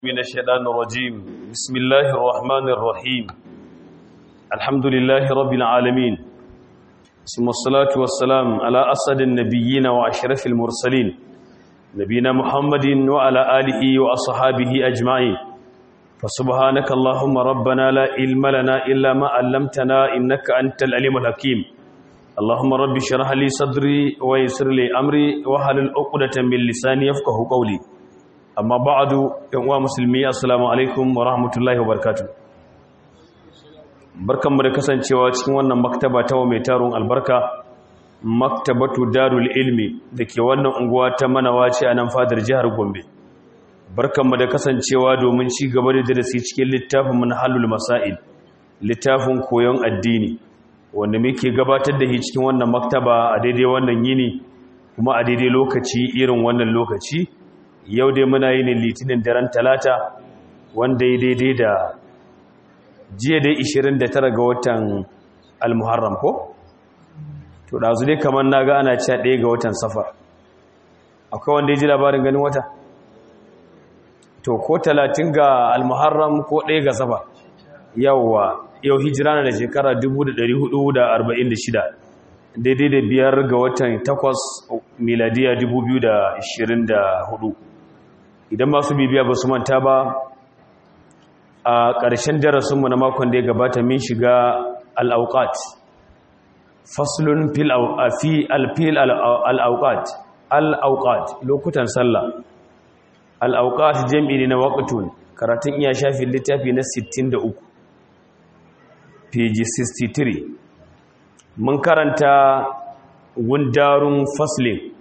من الشيطان الرجيم بسم الله الرحمن الرحيم الحمد لله رب العالمين ثم الصلاة والسلام على أسد النبيين وأشرف المرسلين نبينا محمد وعلى آله وأصحابه أجمعين فسبحانك اللهم ربنا لا علم لنا إلا ما علمتنا إنك أنت العليم الحكيم اللهم رب اشرح لي صدري ويسر لي أمري وحلل عقدة من لساني يفقه قولي amma ba'adu yan uwa musulmi assalamu alaikum wa rahmatullahi wa barakatuh barkanmu da kasancewa cikin wannan maktaba ta mai tarun albarka maktabatu darul ilmi dake wannan unguwa ta manawaci a nan fadar jihar Gombe barkanmu da kasancewa domin ci gaba da darasi cikin littafin manhalul masail littafin koyon addini wanda muke gabatar da shi cikin wannan maktaba a daidai wannan yini kuma a daidai lokaci irin wannan lokaci yau dai muna yi ne litinin daren talata wanda ya daidai da jiya dai 29 ga watan almuharram ko? to ɗazu dai kamar na ga ana cewa ɗaya ga watan safar akwai wanda ya ji labarin ganin wata? to ko talatin ga almuharram ko ɗaya ga safar yauwa yau hijira na da shekara 1446 daidai da biyar ga watan takwas miladiya 2024 idan masu bibiya ba su manta ba a ƙarshen darasinmu na makon da ya gabata min shiga al'auƙat faslun fi alfil al'auƙat al'auƙat lokutan sallah al'auƙat jam'i ne na waƙatun karatun iya shafin littafi na 63 page 63 mun karanta gundarun faslin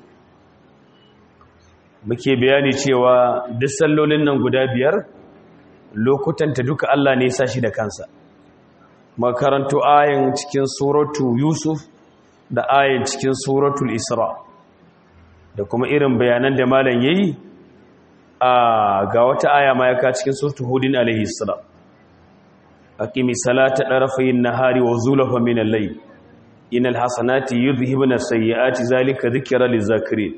muke bayani cewa duk sallolin nan guda biyar lokutanta duka Allah ne sa shi da kansa makarantu ayin cikin suratu yusuf da ayin cikin suratul isra da kuma irin bayanan da malam yayi a ga wata aya ma yaka cikin suratul hudin alaihi salam aqimi salata darafayn nahari wa zulafa min al-layl innal hasanati yudhhibuna sayyiati zalika dhikra lizakirin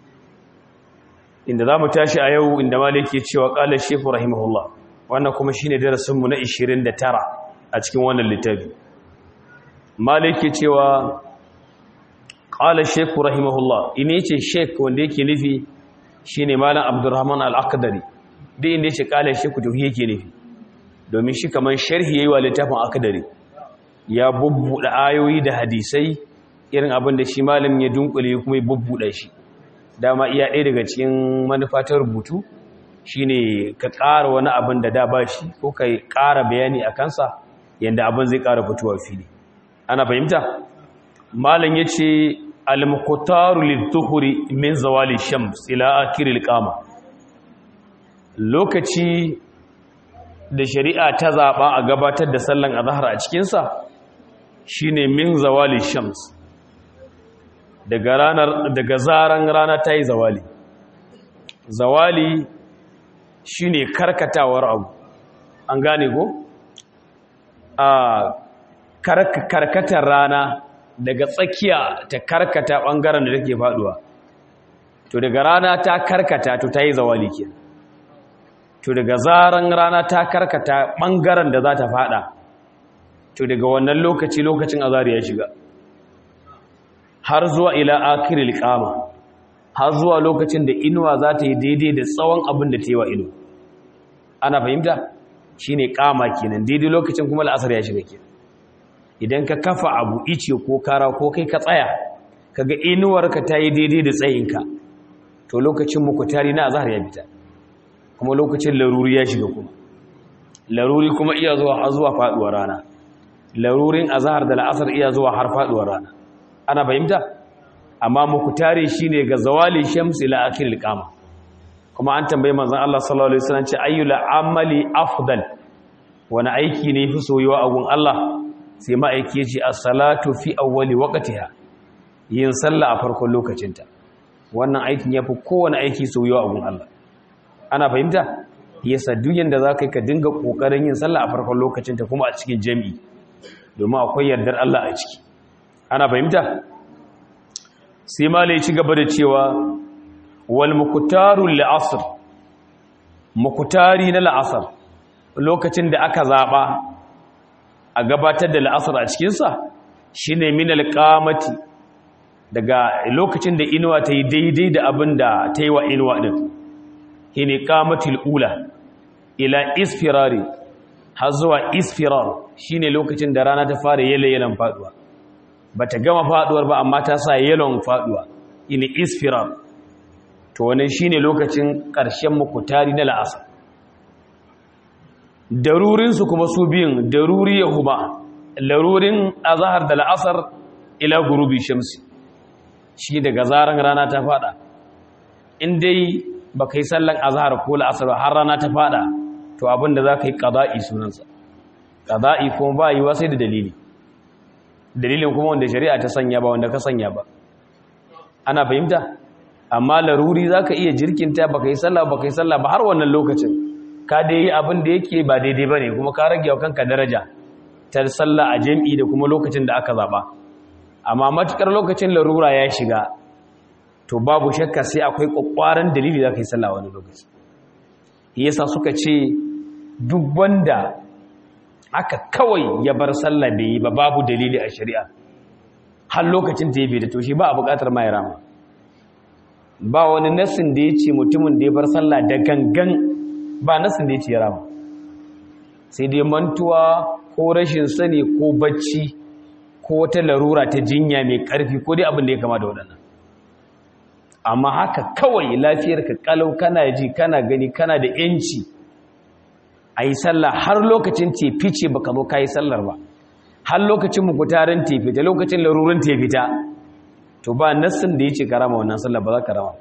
inda za mu tashi a yau inda malik ke cewa ƙalar shefu rahimahullah wannan kuma shi ne darasinmu na 29 a cikin wannan littafi malik ke cewa ƙalar shefu rahimahullah ina ce shek wanda yake nufi shi ne malam abdurrahman al'akadari duk inda ce ƙalar sheku tuhi yake nufi domin shi kamar sharhi ya yi wa littafin akadari ya bubbuɗe ayoyi da hadisai irin abin da shi malam ya dunkule kuma ya bubbuɗe shi dama iya ɗaya daga cikin manufa ta rubutu shine ka ƙara wani abin da da ba shi ko ka ƙara bayani a kansa yadda abin zai ƙara fitowa fili ana fahimta malam ya ce al-muqtaru lidh-dhuhri min zawali shams ila akhir al-qama lokaci da shari'a ta zaba a gabatar da sallan azhar a cikin sa shine min zawali shams daga ranar daga zaran rana ta yi zawali zawali shine karkatawar abu an gane ko a karkatar rana daga tsakiya ta karkata bangaren da take faduwa to daga rana ta karkata to ta yi zawali ke to daga zaran rana ta karkata bangaren da za ta fada to daga wannan lokaci lokacin azari ya shiga har zuwa ila akiril kama har zuwa lokacin da inuwa za ta yi daidai da tsawon abin da ta yi wa ino ana fahimta shi ne kama kenan daidai lokacin kuma la'asar ya shiga kenan idan ka kafa abu ice ko kara ko kai ka tsaya kaga inuwarka ta yi daidai da tsayinka to lokacin mukutari na azhar ya fita kuma lokacin laruri ya shiga kuma laruri kuma iya zuwa har zuwa faduwar rana larurin azhar da la'asar iya zuwa har faduwar rana ana fahimta amma mukutare shine ga zawali shams ila akhiril qama kuma an tambaye manzon Allah sallallahu alaihi wasallam ce ayyul amali afdal wani aiki ne fi soyuwa a gun Allah sai ma'aiki ce as-salatu fi awwali waqtiha yin sallah a farkon lokacinta wannan aikin yafi kowane aiki soyuwa a gun Allah ana fahimta yasa duk yanda zaka yi ka dinga kokarin yin sallah a farkon lokacinta kuma a cikin jami'i domin akwai yardar Allah a ciki ana fahimta sai ma ci gaba da cewa wal muqtaru li asr mukutari na la'asar lokacin da aka zaɓa a gabatar da la'asar a cikinsa shi ne min alƙamati daga lokacin da inuwa ta yi daidai da abin da ta yi wa inuwa ɗin shi ne ƙamatil ula ila isfirari har zuwa isfirar shi ne lokacin da rana ta fara yale-yalen faɗuwa ba ta gama faɗuwar ba amma ta sa yalon faɗuwa ini isfirar to wannan shi ne lokacin ƙarshen mukutari na la'asar darurinsu kuma su biyun daruri ya huma larurin azahar da la'asar ila gurubi shamsi shi daga zaren rana ta fada in dai ba ka yi sallan azahar ko la'asar har rana ta fada to abinda za ka yi ƙaza'i sunansa ƙaza'i kuma ba yi wasai da dalili dalilin kuma wanda shari'a ta sanya ba wanda ka sanya ba ana fahimta amma laruri za ka iya jirkinta ba ka yi sallah ba ka yi sallah ba har wannan lokacin ka dai yi abin da yake ba daidai ba ne kuma ka rage wa kanka daraja ta sallah a jam'i da kuma lokacin da aka zaɓa amma matuƙar lokacin larura ya shiga to babu shakka sai akwai ƙwaƙwaran dalili za ka yi sallah wani lokaci yasa suka ce duk wanda aka kawai ya bar sallah bai yi ba babu dalili a shari'a har lokacin ta yi bai da to shi ba a buƙatar ma ya rama ba wani nassin da ya ce mutumin da ya bar sallah da gangan ba nassin da ya ce ya rama sai dai mantuwa ko rashin sani ko bacci ko wata larura ta jinya mai ƙarfi ko dai abin da ya kama da waɗannan amma haka kawai lafiyarka kalau kana ji kana gani kana da yanci a yi sallah har lokacin tefi ce baka zo ka yi sallar ba har lokacin mukutarin tefi da lokacin larurin tefi ta to ba nassin da ya ce karama wannan sallar ba za ka rama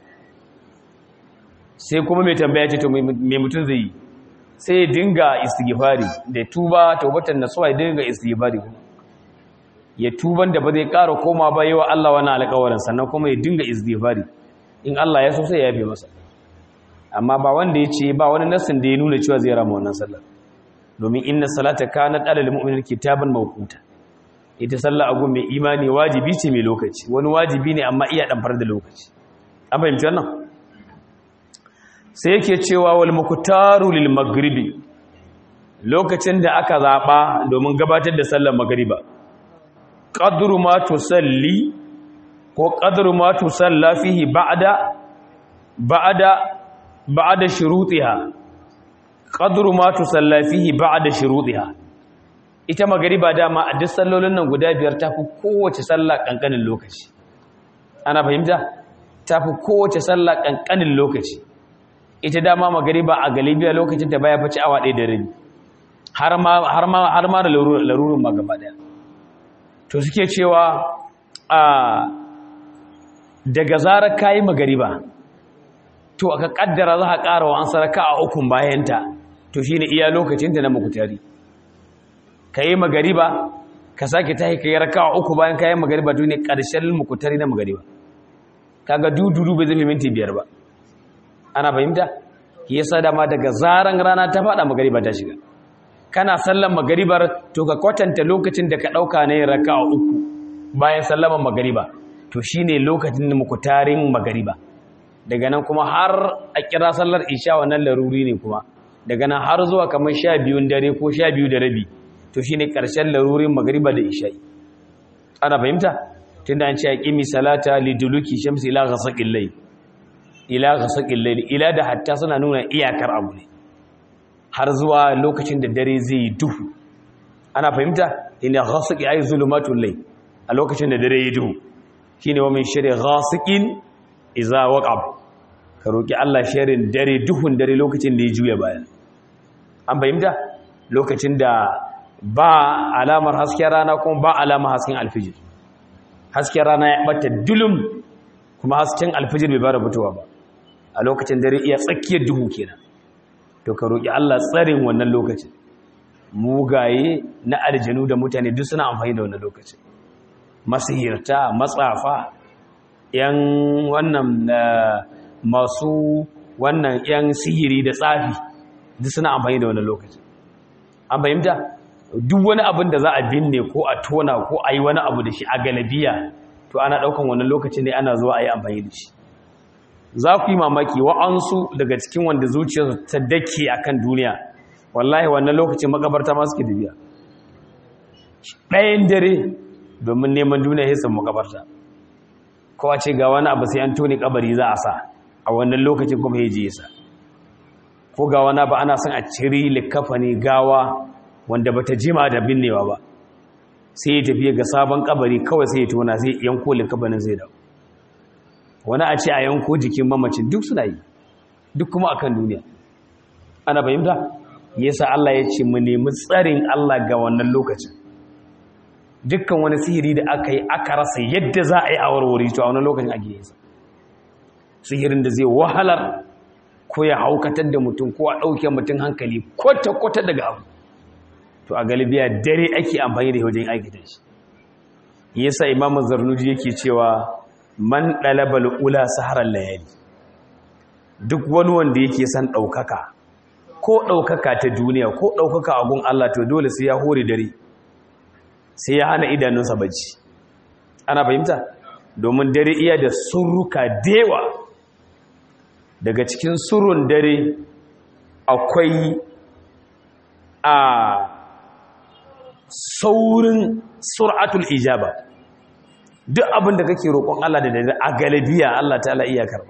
sai kuma mai tambaya ce to mai mutum zai yi sai ya dinga istighfari da tuba taubatan nasuwa ya dinga istighfari ya tuban da ba zai ƙara koma ba yawa Allah wani alƙawarin sannan kuma ya dinga istighfari in Allah ya so sai ya yafe masa amma ba wanda ya ce ba wani nassin da ya nuna cewa zai rama wannan sallar domin inna salata kanat alal mu'minin kitaban mawquta ita sallah agun mai imani wajibi ce mai lokaci wani wajibi ne amma iya dan da lokaci an fahimci wannan sai yake cewa wal muqtaru lil maghribi lokacin da aka zaba domin gabatar da sallar magriba qadru ma tusalli ko qadru ma tusalla fihi ba'da ba'da ba'da shurutiha qadru ma tusalla fihi ba'da shurutiha ita magariba dama a duk sallolin nan guda biyar tafi kowace sallah kankanin lokaci ana fahimta tafi kowace sallah kankanin lokaci ita dama magariba a galibiya lokacin ta baya fice awa ɗaya da rabi har ma har ma har ma da larurin ma gaba daya to suke cewa a daga zarar kayi magariba to aka kaddara za ka ƙara wa an saraka a ukun bayanta to shine iya lokacin ta na mukutari ka yi magariba ka sake tahi ka yi rakawa uku bayan ka yi magariba to ne ƙarshen mukutari na magariba kaga dududu bai zai minti biyar ba ana fahimta yasa dama daga zaran rana ta faɗa magariba ta shiga kana sallan magaribar to ka kwatanta lokacin da ka ɗauka na yin rakawa uku bayan sallaman magariba to shine lokacin da mukutarin magariba daga nan kuma har a kira sallar isha wannan laruri ne kuma daga nan har zuwa kamar sha biyun dare ko sha biyu da rabi to shi ne ƙarshen larurin magariba da isha'i ana fahimta tun da an ce a ƙimi salata liduluki shamsi ila ga saƙin lai ila ga saƙin lai ila da hatta suna nuna iyakar abu ne har zuwa lokacin da dare zai yi duhu ana fahimta ina ga saƙi ai zulumatun lai a lokacin da dare yi duhu shi ne wa min shirya ga saƙin iza waƙab ka roƙi allah shirin dare duhun dare lokacin da ya juya baya an fahimta lokacin da ba alamar hasken rana kuma ba alamar hasken alfijir hasken rana ya bata dulum kuma hasken alfijir bai bada fitowa ba a lokacin dare iya tsakiyar duhu kenan to ka roki Allah tsarin wannan lokacin mugaye na aljanu da mutane duk suna amfani da wannan lokacin masihirta matsafa yan wannan masu wannan yan sihiri da tsafi duk suna amfani da wannan lokacin an fahimta duk wani abin da za a binne ko a tona ko a yi wani abu da shi a galabiya to ana ɗaukan wannan lokacin ne ana zuwa a yi amfani da shi za ku yi mamaki wa'ansu daga cikin wanda zuciyarsu ta dake akan duniya wallahi wannan lokacin makabarta ma suke dubiya ɗayan dare domin neman duniya hisan makabarta kowa ce ga wani abu sai an toni kabari za a sa a wannan lokacin kuma ya je sa ko ga wani ba ana son a ciri likafani gawa wanda bata jima da binnewa ba sai ya tafiye ga sabon kabari kawai sai ya tona sai yanko likafanin zai dawo wani a ce a yanko jikin mamacin duk suna yi duk kuma akan duniya ana fahimta yasa Allah ya ce mu nemi tsarin Allah ga wannan lokacin dukkan wani sihiri da aka yi aka rasa yadda za a yi a warware to a wani lokacin ake yi sihirin da zai wahalar ko ya haukatar da mutum ko a ɗauke mutum hankali kwata-kwata daga abu to a galibiya dare ake amfani da wajen aikata shi yasa imamu zarnuji yake cewa man ɗalabal ula saharar layali duk wani wanda yake son ɗaukaka ko ɗaukaka ta duniya ko ɗaukaka a gun Allah to dole sai ya hore dare sai ya hana idanunsa bacci ana fahimta domin dare iya da surruka dewa daga cikin surun dare akwai a saurin sur'atul ijaba duk abin da kake roƙon Allah da dare a galibiya Allah ta'ala iya karba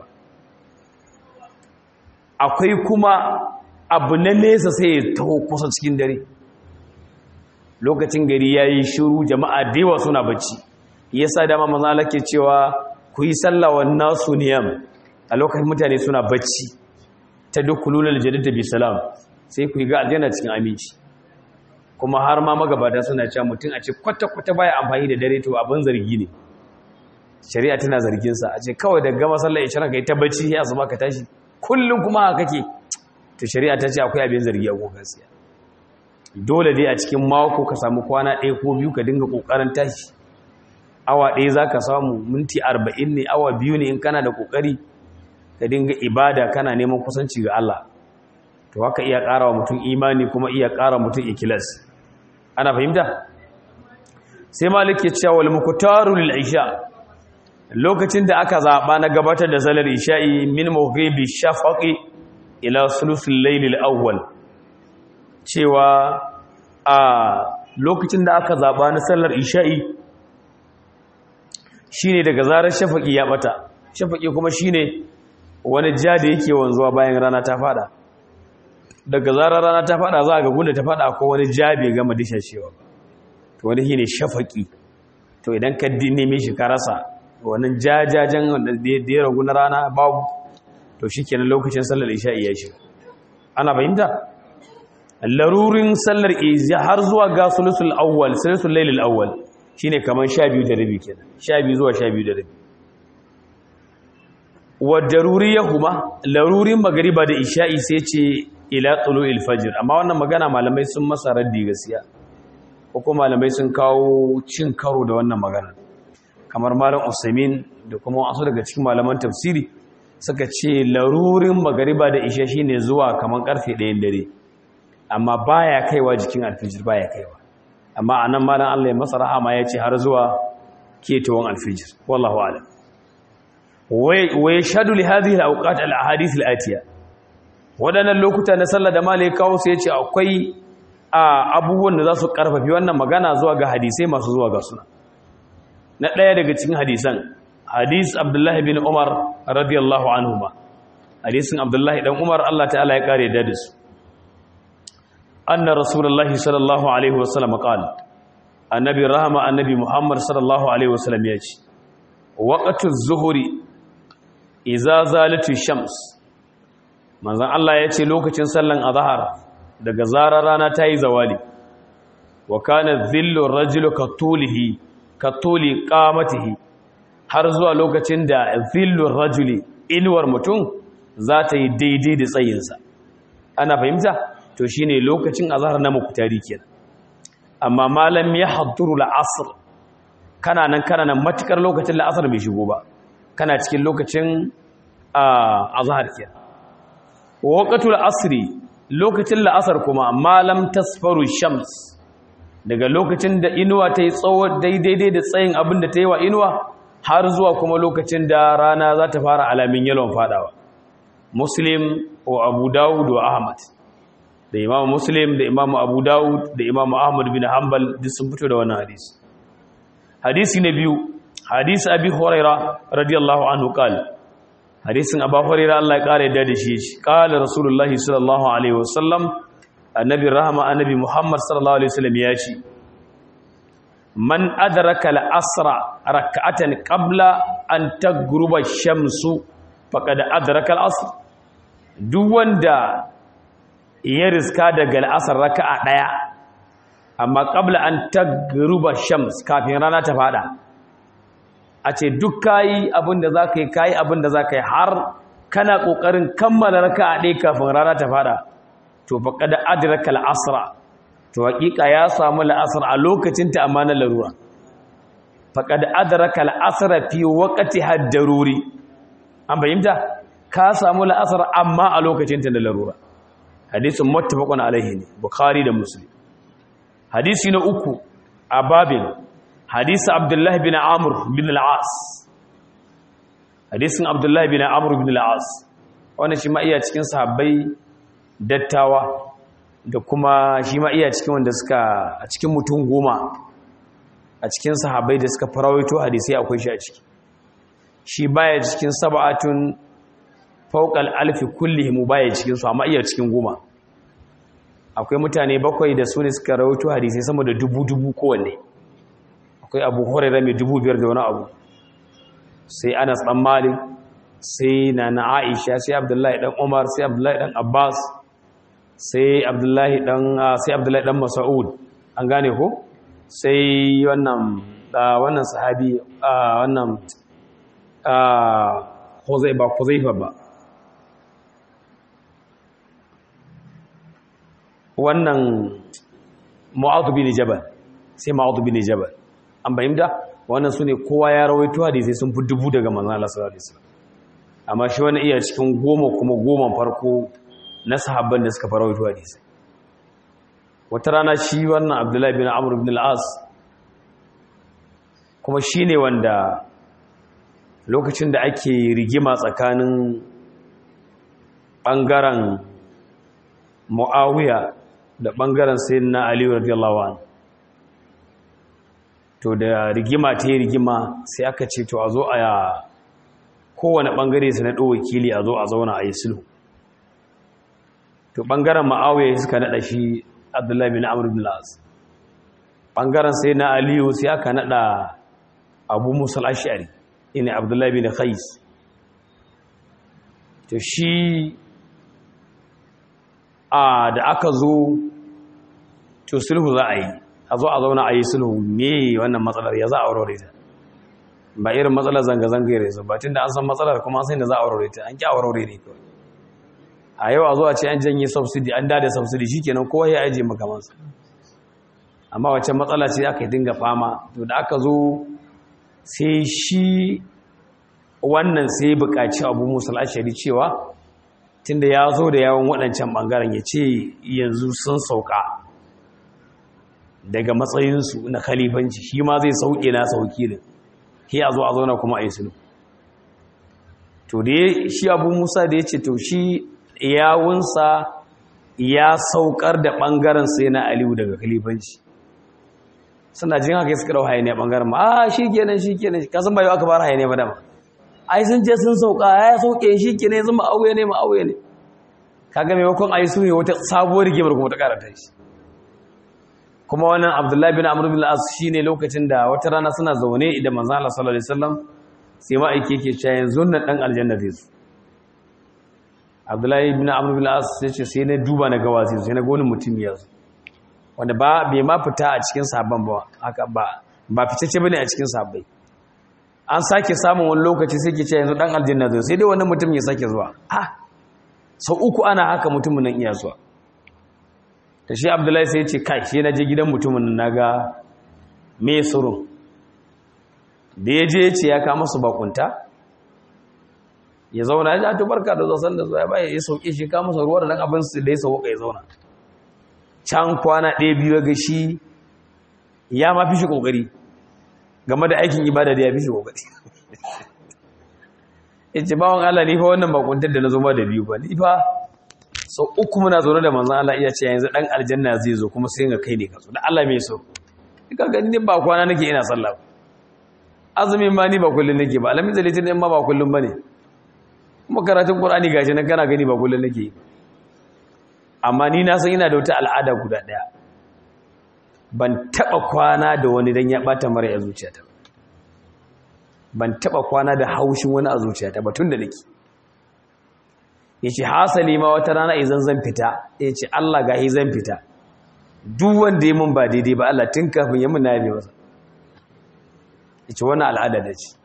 akwai kuma abu na nesa sai ya taho kusa cikin dare lokacin gari ya yi shiru jama'a dewa suna bacci yasa dama maza lake cewa ku yi sallawa nasu niyam a lokacin mutane suna bacci ta duk lulal jadida bi salam sai ku yi ga aljanna cikin aminci kuma har ma magabata suna cewa mutum a ce kwata-kwata baya amfani da dare to abin zargi ne shari'a tana zarginsa a ce kawai da gama sallar ishirin ka yi ta bacci ya zama ka tashi kullum kuma haka kake to shari'a ta ce akwai abin zargi a gaskiya dole dai a cikin mako ka samu kwana ɗaya ko biyu ka dinga ƙoƙarin tashi awa ɗaya za ka samu minti arba'in ne awa biyu ne in kana da ƙoƙari ka dinga ibada kana neman kusanci ga Allah to haka iya ƙara wa mutum imani kuma iya ƙara mutum ikilas ana fahimta sai malik ya cewa wal muqtaru lil isha lokacin da aka zaba na gabatar da salar isha'i min maghribi shafaqi ila sulusul layl awwal cewa a lokacin da aka zaba na sallar isha'i shine daga zarar shafaqi ya bata shafaqi kuma shine wani ja da yake wanzuwa bayan rana ta fada daga zarar rana ta fada za ga gunda ta fada ko wani ja bai gama dishashewa to wani shine shafaqi to idan ka neme shi ka rasa wannan jajajen da ya ragu na rana babu to shi kenan lokacin sallar isha'i ya shiga ana fahimta larurin sallar isha har zuwa ga sulusul awwal sulusul lailul awwal shine kaman 12 da rabi kenan 12 zuwa 12 da rabi wa daruriyahuma larurin magriba da isha'i sai ce ila tulu'il fajr amma wannan magana malamai sun masa raddi gaskiya ko kuma malamai sun kawo cin karo da wannan magana kamar malam Usaimin da kuma wasu daga cikin malaman tafsiri suka ce larurin magariba da isha shine zuwa kamar karfe 1 dare amma baya kaiwa jikin alfijir baya kaiwa amma anan malam Allah ya masa rahama ya ce har zuwa ketawan alfijir wallahu a'lam wa yashhadu li hadhihi al-awqat al-ahadith al-atiya wadannan lokuta na sallah da malai kawo sai ya ce akwai abubuwan da za su karfafi wannan magana zuwa ga hadisai masu zuwa ga suna na ɗaya daga cikin hadisan hadis abdullahi bin umar radiyallahu anhuma hadisin abdullahi dan umar Allah ta'ala ya kare da su anna rasulullahi sallallahu alaihi wasallam qala annabi rahama annabi muhammad sallallahu alaihi wasallam ya ce waqtu az-zuhri idza zalatu shams manzon Allah ya ce lokacin sallan azhar daga zarar rana ta yi zawali wa kana dhillu ar-rajuli katulihi katuli qamatihi har zuwa lokacin da dhillu ar-rajuli inuwar mutum za ta yi daidai da tsayinsa ana fahimta to shine lokacin azhar na muktari kenan amma malam ya hadduru al-asr kana nan kana nan matukar lokacin la'asar bai shigo ba kana cikin lokacin azhar kenan waqtul asri lokacin la'asar kuma malam tasfaru shams daga lokacin da inuwa ta yi tsawo daidai da tsayin abin da ta yi wa inuwa har zuwa kuma lokacin da rana za ta fara alamin yalon fadawa muslim wa abu dawud wa ahmad da imamu muslim da imamu abu dawud da imamu ahmad bin hanbal duk sun fito da wannan hadisi hadisi na biyu hadisi abi huraira radiyallahu anhu qala hadisin abu huraira Allah ya kare da shi shi qala rasulullahi sallallahu alaihi wasallam annabi rahama annabi muhammad sallallahu alaihi wasallam ya ce man adraka al-asra rak'atan qabla an tagruba ash-shamsu faqad adraka al-asr duk wanda ya riska daga al-asr raka'a daya amma qabla an tagruba shams kafin rana ta fada a ce duk kayi abinda zaka yi kayi abinda zaka yi har kana kokarin kammala raka'a daya kafin rana ta fada to faqad adraka al-asra to hakika ya samu la'asar a lokacin ta amma na larura faqad adraka al-asr fi waqti had-daruri an bayyanta ka samu la'asar amma a lokacin ta na larura hadisin muttafaqun alaihi ne bukhari da muslim hadisi na uku a babin hadisi abdullahi bin amr bin al-as hadisin abdullahi bin amr bin al-as wannan shi ma iya cikin sahabbai dattawa da kuma shi ma iya cikin wanda suka a cikin mutum goma a cikin sahabbai da suka farawaito hadisai akwai shi a ciki shi baya cikin sab'atun fawqal alfi kullihim baya cikin su amma iya cikin goma akwai mutane bakwai da su ne suka rawaito hadisai sama da dubu dubu kowanne akwai abu hurairah mai dubu biyar da wani abu sai anas dan malik sai nana aisha sai abdullahi dan umar sai abdullahi dan abbas sai abdullahi dan sai abdullahi dan mas'ud an gane ko sai wannan wannan sahabi wannan Huzai ba Huzaifa ba wannan Mu'adh bin Jabal sai Mu'adh bin Jabal an bayyana wannan sune kowa ya rawaito hadisi sun fi dubu daga manzon Allah sallallahu alaihi wasallam amma shi wannan iya cikin goma kuma goman farko na sahabban da suka farawaito hadisi wata rana shi wannan abdullahi bin amr ibn al-as kuma shine wanda lokacin da ake rigima tsakanin bangaren muawiya da bangaren sayyidina ali radiyallahu anhu to da rigima ta yi rigima sai aka ce to a zo a kowane bangare su na ɗo wakili a zo a zauna a yi sulhu to ɓangaren ma'awiyar suka naɗa shi abdullahi bin amur bin la'as ɓangaren sai na aliyu sai aka naɗa abu musul ashari ina abdullahi bin khais to shi a da aka zo to sulhu za a yi a zo a zauna a yi sulhu me wannan matsalar ya za a aurore ta ba irin matsalar zanga-zanga ya rezo ba tun da an san matsalar kuma an san da za a aurore ta an ƙi aurore ne kawai a yau a zuwa ce an janye subsidi an dada subsidi shikenan kowa ya aje makamansa amma wacce matsala ce aka dinga fama to da aka zo sai shi wannan sai buƙaci abu musul ashari cewa tunda ya zo da yawon waɗancan ɓangaren ya ce yanzu sun sauka daga matsayinsu na khalifanci shi ma zai sauke na sauki ne ke a zo a zauna kuma a yi sulhu to da shi abu musa da ya ce to shi yawunsa ya saukar da ɓangaren sai na aliyu daga kalifanci suna jin haka suka ɗau hayaniya ɓangaren ma a shi kenan shi kenan kasan bayo aka fara hayaniya ba dama ai sun ce sun sauka ya sauke shi kenan yanzu ma'auye ne ma'auye ne kaga maimakon a yi su ne wata sabuwar rigimar kuma ta karata shi kuma wannan abdullahi bin amur bin al'as shi ne lokacin da wata rana suna zaune idan manzan Allah sallallahu alaihi wasallam sai ma'aiki yake cewa yanzu nan ɗan aljanna zai su abdullahi bin amur bin as ya ce sai na duba na gawazi sai na ga wani mutum ya zo wanda ba bai ma fita a cikin sabon ba haka ba ba fitacce bane a cikin sabbai an sake samun wani lokaci sai ke ce yanzu dan aljanna zai sai dai wannan mutum ya sake zuwa ah sau uku ana haka mutumin nan iya zuwa ta shi abdullahi sai ya ce kai shi na je gidan mutumin nan naga me surun da ya je ya ce ya kama su bakunta ya zauna ya ji barka da zasan da zuwa ya baya ya sauke shi kama masa ruwa da nan abin su da ya sauka ya zauna can kwana ɗaya biyu ga shi ya ma fi shi ƙoƙari game da aikin ibada da ya fi shi ƙoƙari yace bawon Allah ni fa wannan bakuntar da nazo ma da biyu ba ni fa sau uku muna zaune da manzon Allah iya ce yanzu dan aljanna zai zo kuma sai ga kai ne ka zo da Allah mai so kaga ni ba kwana nake ina sallah azumin ma ni ba kullun nake ba alamin zalitin in ma ba kullun bane kuma karatun qur'ani gashi nan kana gani ba kullun nake amma ni na san ina da wata al'ada guda daya ban taba kwana da wani dan ya bata mara ya zuciyata ban taba kwana da haushin wani a zuciyata ba tun da nake yace hasali ma wata rana idan zan fita yace Allah gahi zan fita duk wanda ya mun ba daidai ba Allah tun kafin ya mun na yabe masa yace wannan al'ada da ce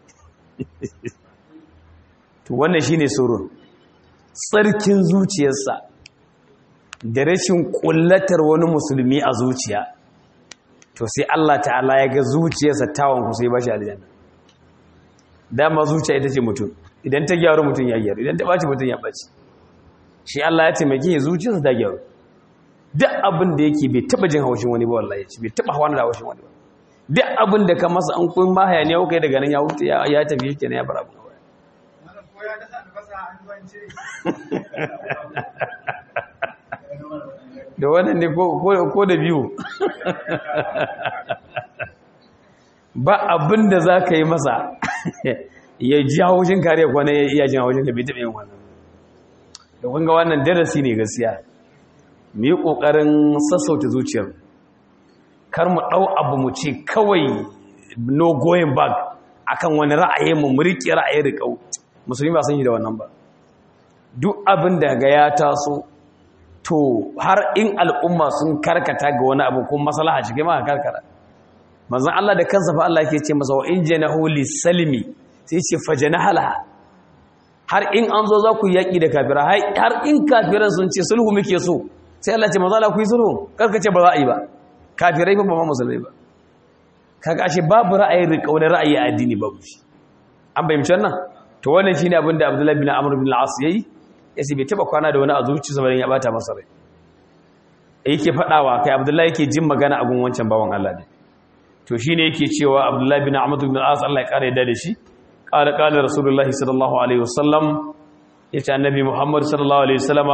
to wannan shine surun tsarkin zuciyarsa da rashin kullatar wani musulmi a zuciya to sai Allah ta'ala ya ga zuciyarsa tawon ku sai ba shi aljanna dama zuciya ita ce mutum idan ta gyaru mutum ya gyaru idan ta ɓaci mutum ya ɓaci shi Allah ya taimake zuciyarsa ta gyaru duk abin da yake bai taba jin haushin wani ba wallahi ce bai taba hawa da haushin wani ba duk abin da ka masa an kun ma hayaniya ko kai daga nan ya wuce ya tafi shi kenan ya bar abu da wannan ne ko da biyu ba abin da za ka yi masa ya ji haushin kare kwanan ya iya jin haushin ka bai taɓa yin wannan da kunga wannan darasi ne gaskiya mu yi ƙoƙarin sassauta zuciyar kar mu ɗau abu mu ce kawai no going back akan wani ra'ayi mu mu riƙe ra'ayi riƙau musulmi ba san yi da wannan ba duk abin da ga ya taso to har in al'umma sun karkata ga wani abu kuma maslaha shi kai ma karkara manzon Allah da kansa fa Allah yake ce masa wa in janahu lisalmi sai ce fajanahala har in an zo za ku yaƙi da kafira har in kafiran sun ce sulhu muke so sai Allah ce maza la ku yi sulhu karka ce ba za a yi ba kafirai ba ba musulmai ba kaga ashe babu ra'ayin riƙau da ra'ayi a addini babu shi an bayyance wannan to wannan shine abin da Abdullahi bin Amr bin al-As yayi yace bai taba kwana da wani a zuciyarsa ba ya bata masa rai yake fadawa kai Abdullahi yake jin magana a gun wancan bawan Allah ne to shine yake cewa Abdullahi bin Amr bin al-As Allah ya kare da shi qala qala rasulullahi sallallahu alaihi wasallam yace annabi Muhammad sallallahu alaihi wasallama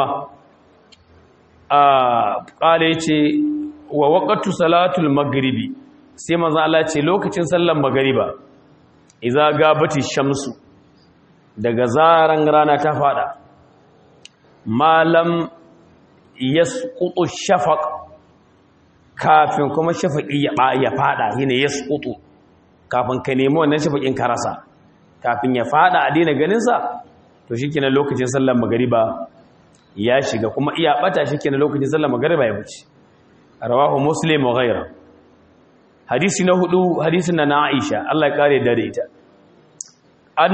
a qala yace wa waqtu salatul maghribi sai manzo Allah ce lokacin sallar magriba idza gabati shamsu daga zaran rana ta fada malam yasqutu shafaq kafin kuma shafaqi ya ya fada yana yasqutu kafin ka nemi wannan shafaqin ka rasa kafin ya fada a dina ganin sa to shikenan lokacin sallar magriba ya shiga kuma iya bata shikenan lokacin sallar magriba ya wuce rawahu muslim wa ghayra hadisi na hudu hadisin na Aisha Allah ya kare da ita an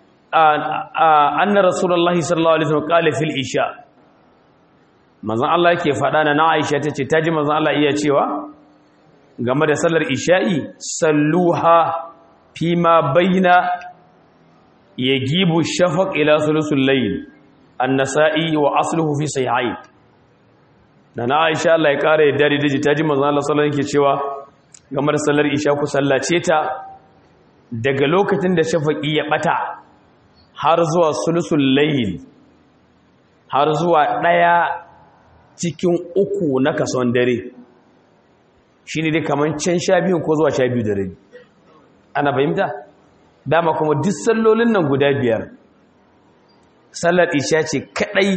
anna rasulullahi sallallahu alaihi wasallam qala fil isha manzon Allah yake fada na Aisha tace taji manzon Allah iya cewa game da sallar isha'i salluha fima baina yagibu shafaq ila thuluthul layl an-nasa'i wa asluhu fi sahihayn na Aisha Allah ya kare dare daji taji manzon Allah sallallahu alaihi yake cewa game da sallar isha ku sallace ta daga lokacin da shafaqi ya bata har zuwa sulusul layl har zuwa daya cikin uku na kason dare shine dai kaman can sha biyu ko zuwa sha biyu da rabi ana fahimta dama kuma duk sallolin nan guda biyar sallar isha ce kadai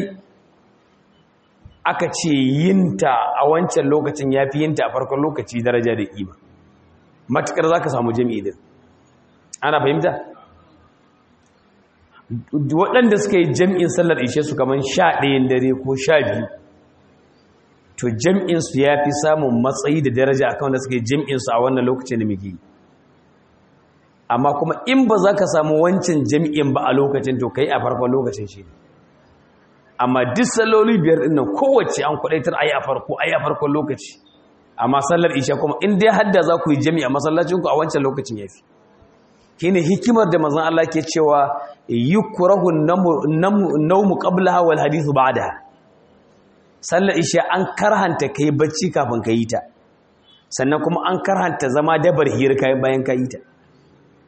aka ce yinta a wancan lokacin ya fi yinta a farkon lokaci daraja da ƙima matukar za ka samu jami'i din ana fahimta waɗanda suka yi jam'in sallar ishe su kamar sha ɗayan dare ko sha biyu to jam'insu ya fi samun matsayi da daraja a wanda suka yi jam'insu a wannan lokacin da muke amma kuma in ba za ka samu wancan jam'in ba a lokacin to kai a farkon lokacin shi amma duk salloli biyar ɗin nan kowace an kwaɗaitar a yi a farko a yi a farkon lokaci amma sallar isha kuma in dai hadda za ku yi jami'a masallacinku a wancan lokacin ya fi shine hikimar da manzon Allah ke cewa yukrahu an-nawmu qablaha wal hadithu ba'daha sallar isha an karhanta kai bacci kafin ka yi ta sannan kuma an karhanta zama dabar hira kai bayan ka yi ta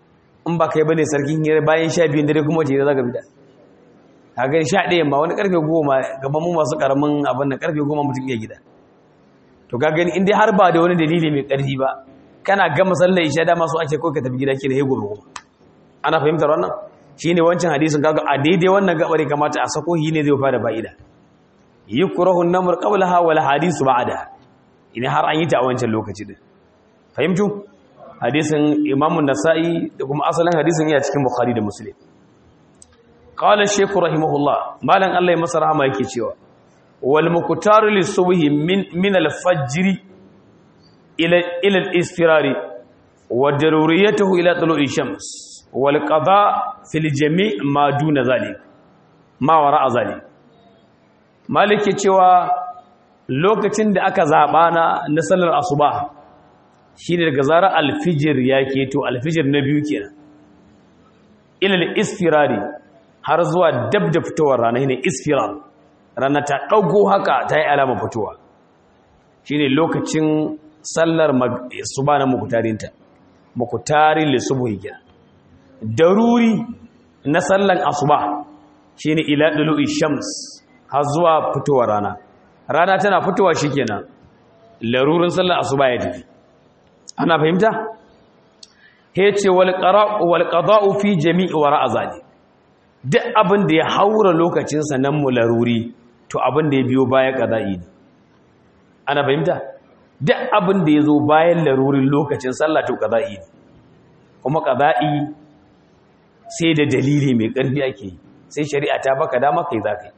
in ba kai bane sarkin hira bayan sha biyun dare kuma wace za ka fita a gani sha ɗaya ma wani karfe goma gaban mu masu karamin abin da karfe goma mutum iya gida to ka gani in dai har ba da wani dalili mai ƙarfi ba kana gama sallar isha dama so ake kawai ka tafi gida ke da hego kuma ana fahimtar wannan shine wancan hadisin kaga a daidai wannan gabar kamata a sako hi ne zai fara fa'ida yukrahu an-namr qablaha wal hadisu ba'da idan har an yi ta a wancan lokaci din fahimtu hadisin imamu nasa'i da kuma asalin hadisin yana cikin bukhari da muslim qala shaykh rahimahullah malan Allah ya masa rahama yake cewa wal muqtaru lis-subhi min min al-fajr ila ila al-istirari wa daruriyatuhu ila tulu'i shams wal qada fil jami' ma duna zalik ma wara'a zalik malike cewa lokacin da aka zaba na na sallar asuba shine daga zarar alfijir ya keto alfijir na biyu kenan ila al-istirari har zuwa dab da fitowar rana shine isfirar rana ta dago haka ta yi alama fitowa shine lokacin sallar suba na mukutarinta mukutarin lissubuhi kenan daruri na sallan asuba shine ila dulu'i shams har zuwa fitowar rana rana tana fitowa shikenan larurin sallar asuba ya tafi ana fahimta yace wal qara'u wal qada'u fi jami'i wara'a zali duk abin da ya haura lokacin sa nan mu laruri to abin da ya biyo baya qada'i ne ana fahimta duk abin da ya zo bayan larurin lokacin sallah to qada'i ne kuma qada'i sai da dalili mai ƙarfi ake yi sai shari'a ta baka dama kai za ka yi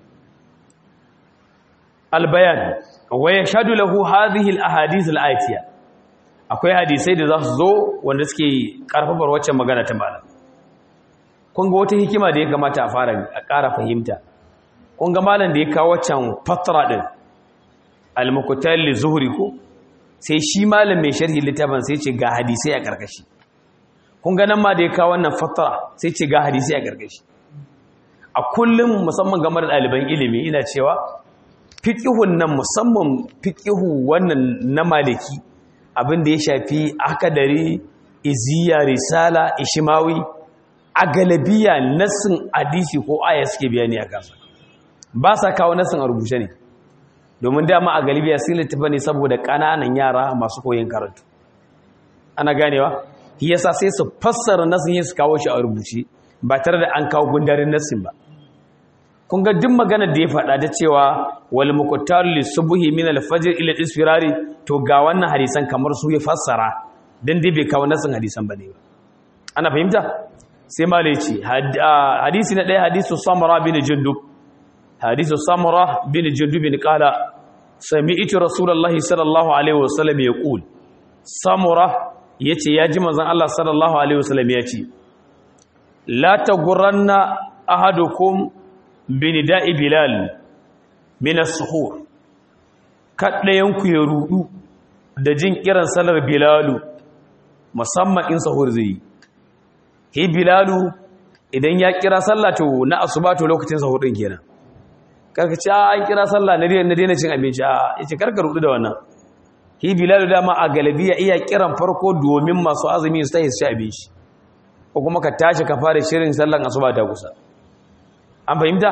albayan wa ya shaɗu lahu hadhihi al-ahadith al-atiya akwai hadisai da za su zo wanda suke karfafar waccan magana ta malam kun ga wata hikima da ya kamata a fara a ƙara fahimta kun ga malam da ya kawo waccan fatra din al-muqtal li zuhri ko sai shi malam mai sharhi littafin sai ce ga hadisai a karkashi kun ga nan ma da ya kawo wannan fatra sai ce ga hadisai a karkashi a kullum musamman game da ɗaliban ilimi ina cewa fiƙihun nan musamman fiƙihu wannan na maliki abin da ya shafi akadari iziya risala ishimawi a galabiya nassin hadisi ko aya suke bayani a kansa ba sa kawo nassin a rubuce ne domin dama a galibiya sun littafa ne saboda ƙananan yara masu koyin karatu ana ganewa yasa sai su fassara nassin su kawo shi a rubuce ba tare da an kawo gundarin nassin ba kun ga duk maganar da ya faɗa ta cewa wal muqtar li subhi min al fajr ila isfirari to ga wannan hadisan kamar su ya fassara dan dai bai kawo nasin hadisan bane ba ana fahimta sai malai ce hadisi na ɗaya hadisu samara bin jundub hadisu samara bin jundub bin qala sami'tu rasulullahi sallallahu alaihi wasallam yaqul samura yace ya ji manzon Allah sallallahu alaihi wasallam yace la taghranna ahadukum binida'i bilal min as-suhur kaddayanku ya rudu da jin kiran salar bilalu musamman in sahur zai hi bilalu idan ya kira sallah to na asuba to lokacin sahur din kenan karka ce an kira sallah na daina daina cin abinci a yace karka rudu da wannan hi bilalu dama a galabiya iya kiran farko domin masu azumi su tayi su ci abinci ko kuma ka tashi ka fara shirin sallan asuba ta kusa an fahimta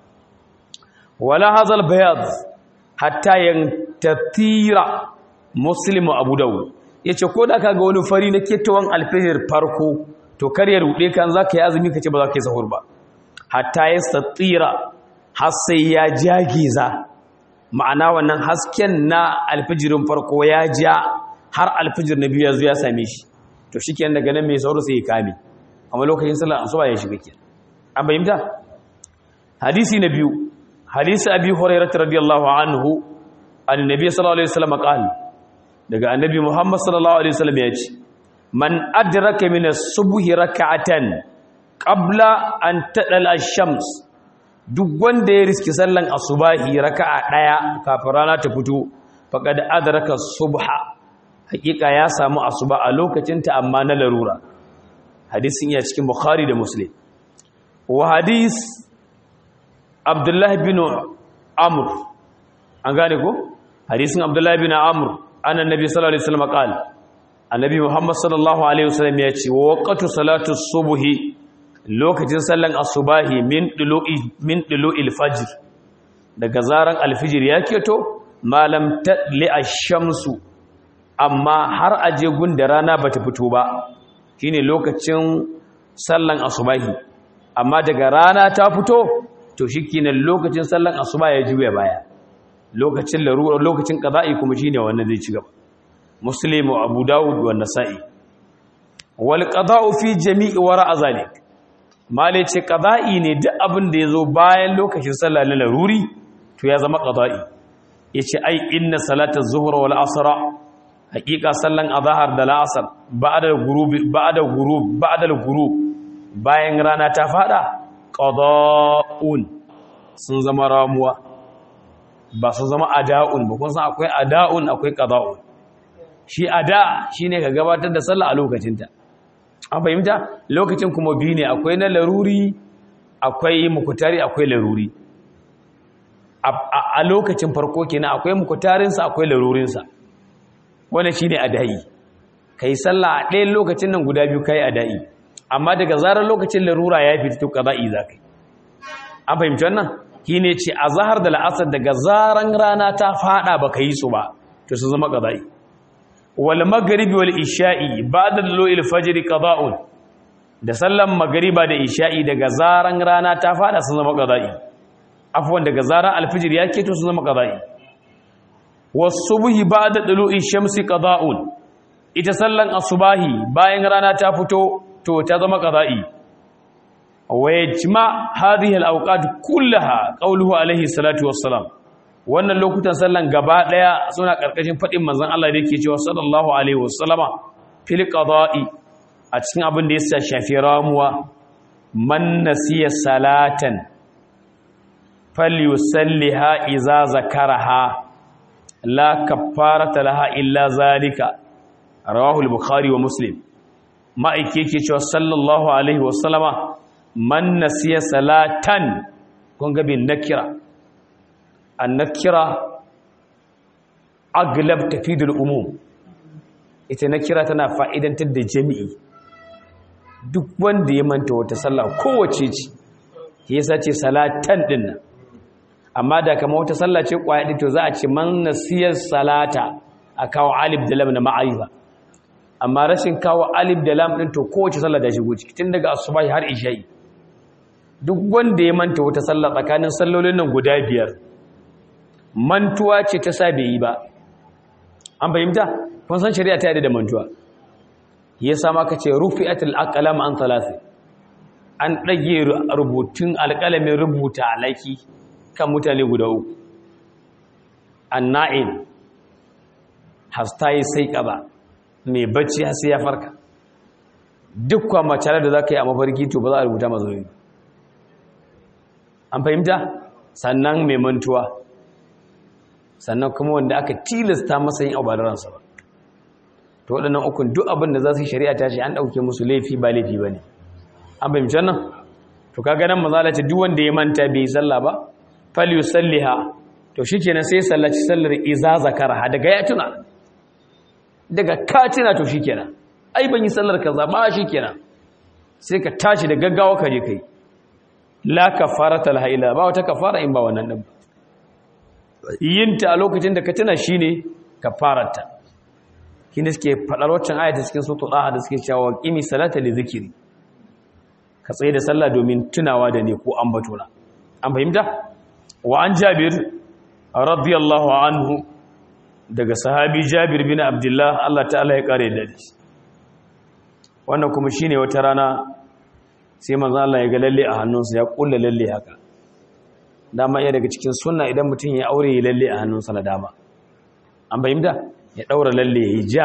wala hazal bayad hatta yantatira muslimu abu dawud yace ko da kaga wani fari na ketawan alfajir farko to kar ya rude kan zaka yi azumi kace ba za ka yi sahur ba hatta yastatira har sai ya jagiza ma'ana wannan hasken na alfajirin farko ya ja har alfajir na biyu ya zo ya same shi to shikenan daga nan mai sahur sai ya kame amma lokacin sallar asuba ya shiga kenan an fahimta hadisi na biyu hadisi abi hurairah radiyallahu anhu annabi sallallahu alaihi wasallam qala daga annabi muhammad sallallahu alaihi wasallam ya ce man adraka min as-subhi rak'atan qabla an tadala ash-shams duk wanda ya riski sallan asubahi raka'a daya kafin rana ta fito faqad adraka subha hakika ya samu asuba a lokacin ta amma na larura hadisin ya cikin bukhari da muslim wa hadis abdullahi bin amur an gane ko hadisin abdullahi bin amur annan nabi sallallahu alaihi wasallam qala annabi muhammad sallallahu alaihi wasallam ya ce waqtu salatu subhi lokacin sallan asubahi min dulu'i min dulu'il fajr daga zaran alfijir ya keto malam tadli ash-shamsu amma har aje gunda rana bata fito ba shine lokacin sallan asubahi amma daga rana ta fito to shikenan lokacin sallan asuba ya juya baya lokacin larura lokacin qada'i kuma shine wannan zai ci gaba muslim wa abu daud wa nasa'i wal qada'u fi jami'i wara zalik male ce qada'i ne duk abin da yazo bayan lokacin sallah na laruri to ya zama qada'i yace ai inna salata zuhra wal asra haqiqa sallan azhar da la'asar ba'da ghurub ba'da ghurub ba'da ghurub bayan rana ta fada qada'un sun zama ramuwa ba su zama ada'un ba kun san akwai ada'un akwai qada'un shi ada shine ka gabatar da sallah a lokacinta an fahimta lokacin kuma biyu ne akwai na laruri akwai mukutari akwai laruri a lokacin farko kenan akwai mukutarinsa akwai larurinsa wannan shine adai kai sallah a ɗayan lokacin nan guda biyu kai adai amma daga zarar lokacin larura ya fita to qada'i zakai an fahimci wannan shine ce azhar da la'asar daga zaran rana ta fada baka yi su ba to su zama qada'i wal maghribi wal isha'i ba'da lu'il fajr qada'un da sallan magriba da isha'i daga zaran rana ta fada sun zama qada'i afwan daga zaran alfijir ya keto sun zama qada'i was subhi ba'da lu'il shamsi qada'un ita sallan asubahi bayan rana ta fito to ta zama qada'i wa yajma hadhihi al awqat kullaha qawluhu alayhi salatu wassalam wannan lokutan sallan gaba daya suna karkashin fadin manzon Allah da yake cewa sallallahu alaihi wasallama fil qada'i a cikin abin da ya shafi ramuwa man nasiya salatan falyusalliha idza zakaraha la kaffarata laha illa zalika rawahu al-bukhari wa muslim ma'aike yake cewa sallallahu alaihi wasallama man nasiya salatan kun ga bin nakira annakira aglab tafidul umum ita nakira tana fa'idantar da jami'i duk wanda ya manta wata sallah kowace ce yasa ce salatan din nan amma da kama wata sallah ce kwaya to za a ce man nasiyar salata a kawo alif da lam na ma'arifa amma rashin kawo alif da lam din to kowace sallah da shigo ciki tun daga asuba har isha'i duk wanda ya manta wata sallah tsakanin sallolin nan guda biyar mantuwa ce ta sa bai yi ba an fahimta kun san shari'a ta yadda da mantuwa ya sama ka ce rufi'atul aqlam an thalathi an dage rubutun alƙalamin rubuta alaki kan mutane guda uku anna'in hastayi sai kaza mai bacci har sai ya farka duk kwa macalar da zaka yi a mafarki to ba za a rubuta mazoyi an fahimta sannan mai mantuwa sannan kuma wanda aka tilasta masa yin abu ransa ba to waɗannan ukun duk abin da za su yi shari'a ta ce an ɗauke musu laifi ba laifi ba ne an fahimci wannan to kaga nan mazala ce duk wanda ya manta bai yi sallah ba fal yusalliha to shikenan sai sallaci sallar iza zakara daga ya tuna daga ka tuna to shikenan ai ban yi sallar kaza ba shikenan sai ka tashi da gaggawa ka je kai la kafarata laha illa ba wata kafara in ba wannan din ba yinta a lokacin da ka tuna shine kafarata kine suke fadar waccan ayata cikin suratul daha da suke cewa qimi salata li zikri ka tsaye da sallah domin tunawa da ne ko ambatona an fahimta wa an jabir radiyallahu anhu daga sahabi jabir bin abdullah Allah ta'ala ya kare da shi wannan kuma shine wata rana sai manzo Allah ya ga lalle a hannunsa ya kulla lalle haka dama iya daga cikin sunna idan mutum ya aure ya lalle a hannunsa na dama an fahimta ya daura lalle ya ja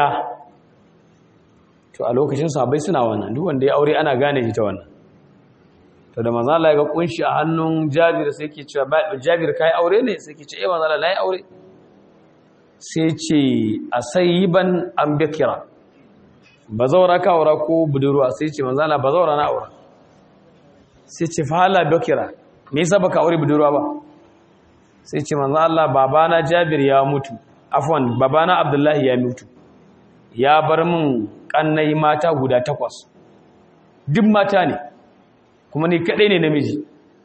to a lokacin sahabbai suna wannan duk wanda ya aure ana gane shi ta wannan to da manzo Allah ya ga kunshi a hannun Jabir sai yake cewa Jabir kai aure ne sai yake ce eh manzo Allah nayi aure sai ce asayiban an bikira bazawara ka aura ko budurwa sai ce manzo Allah bazawara na aura sai ce fa hala bikira me yasa baka aure budurwa ba sai ce manzo Allah babana Jabir ya mutu afwan babana Abdullahi ya mutu ya bar min kannai mata guda takwas duk mata ne kuma ni kadai ne namiji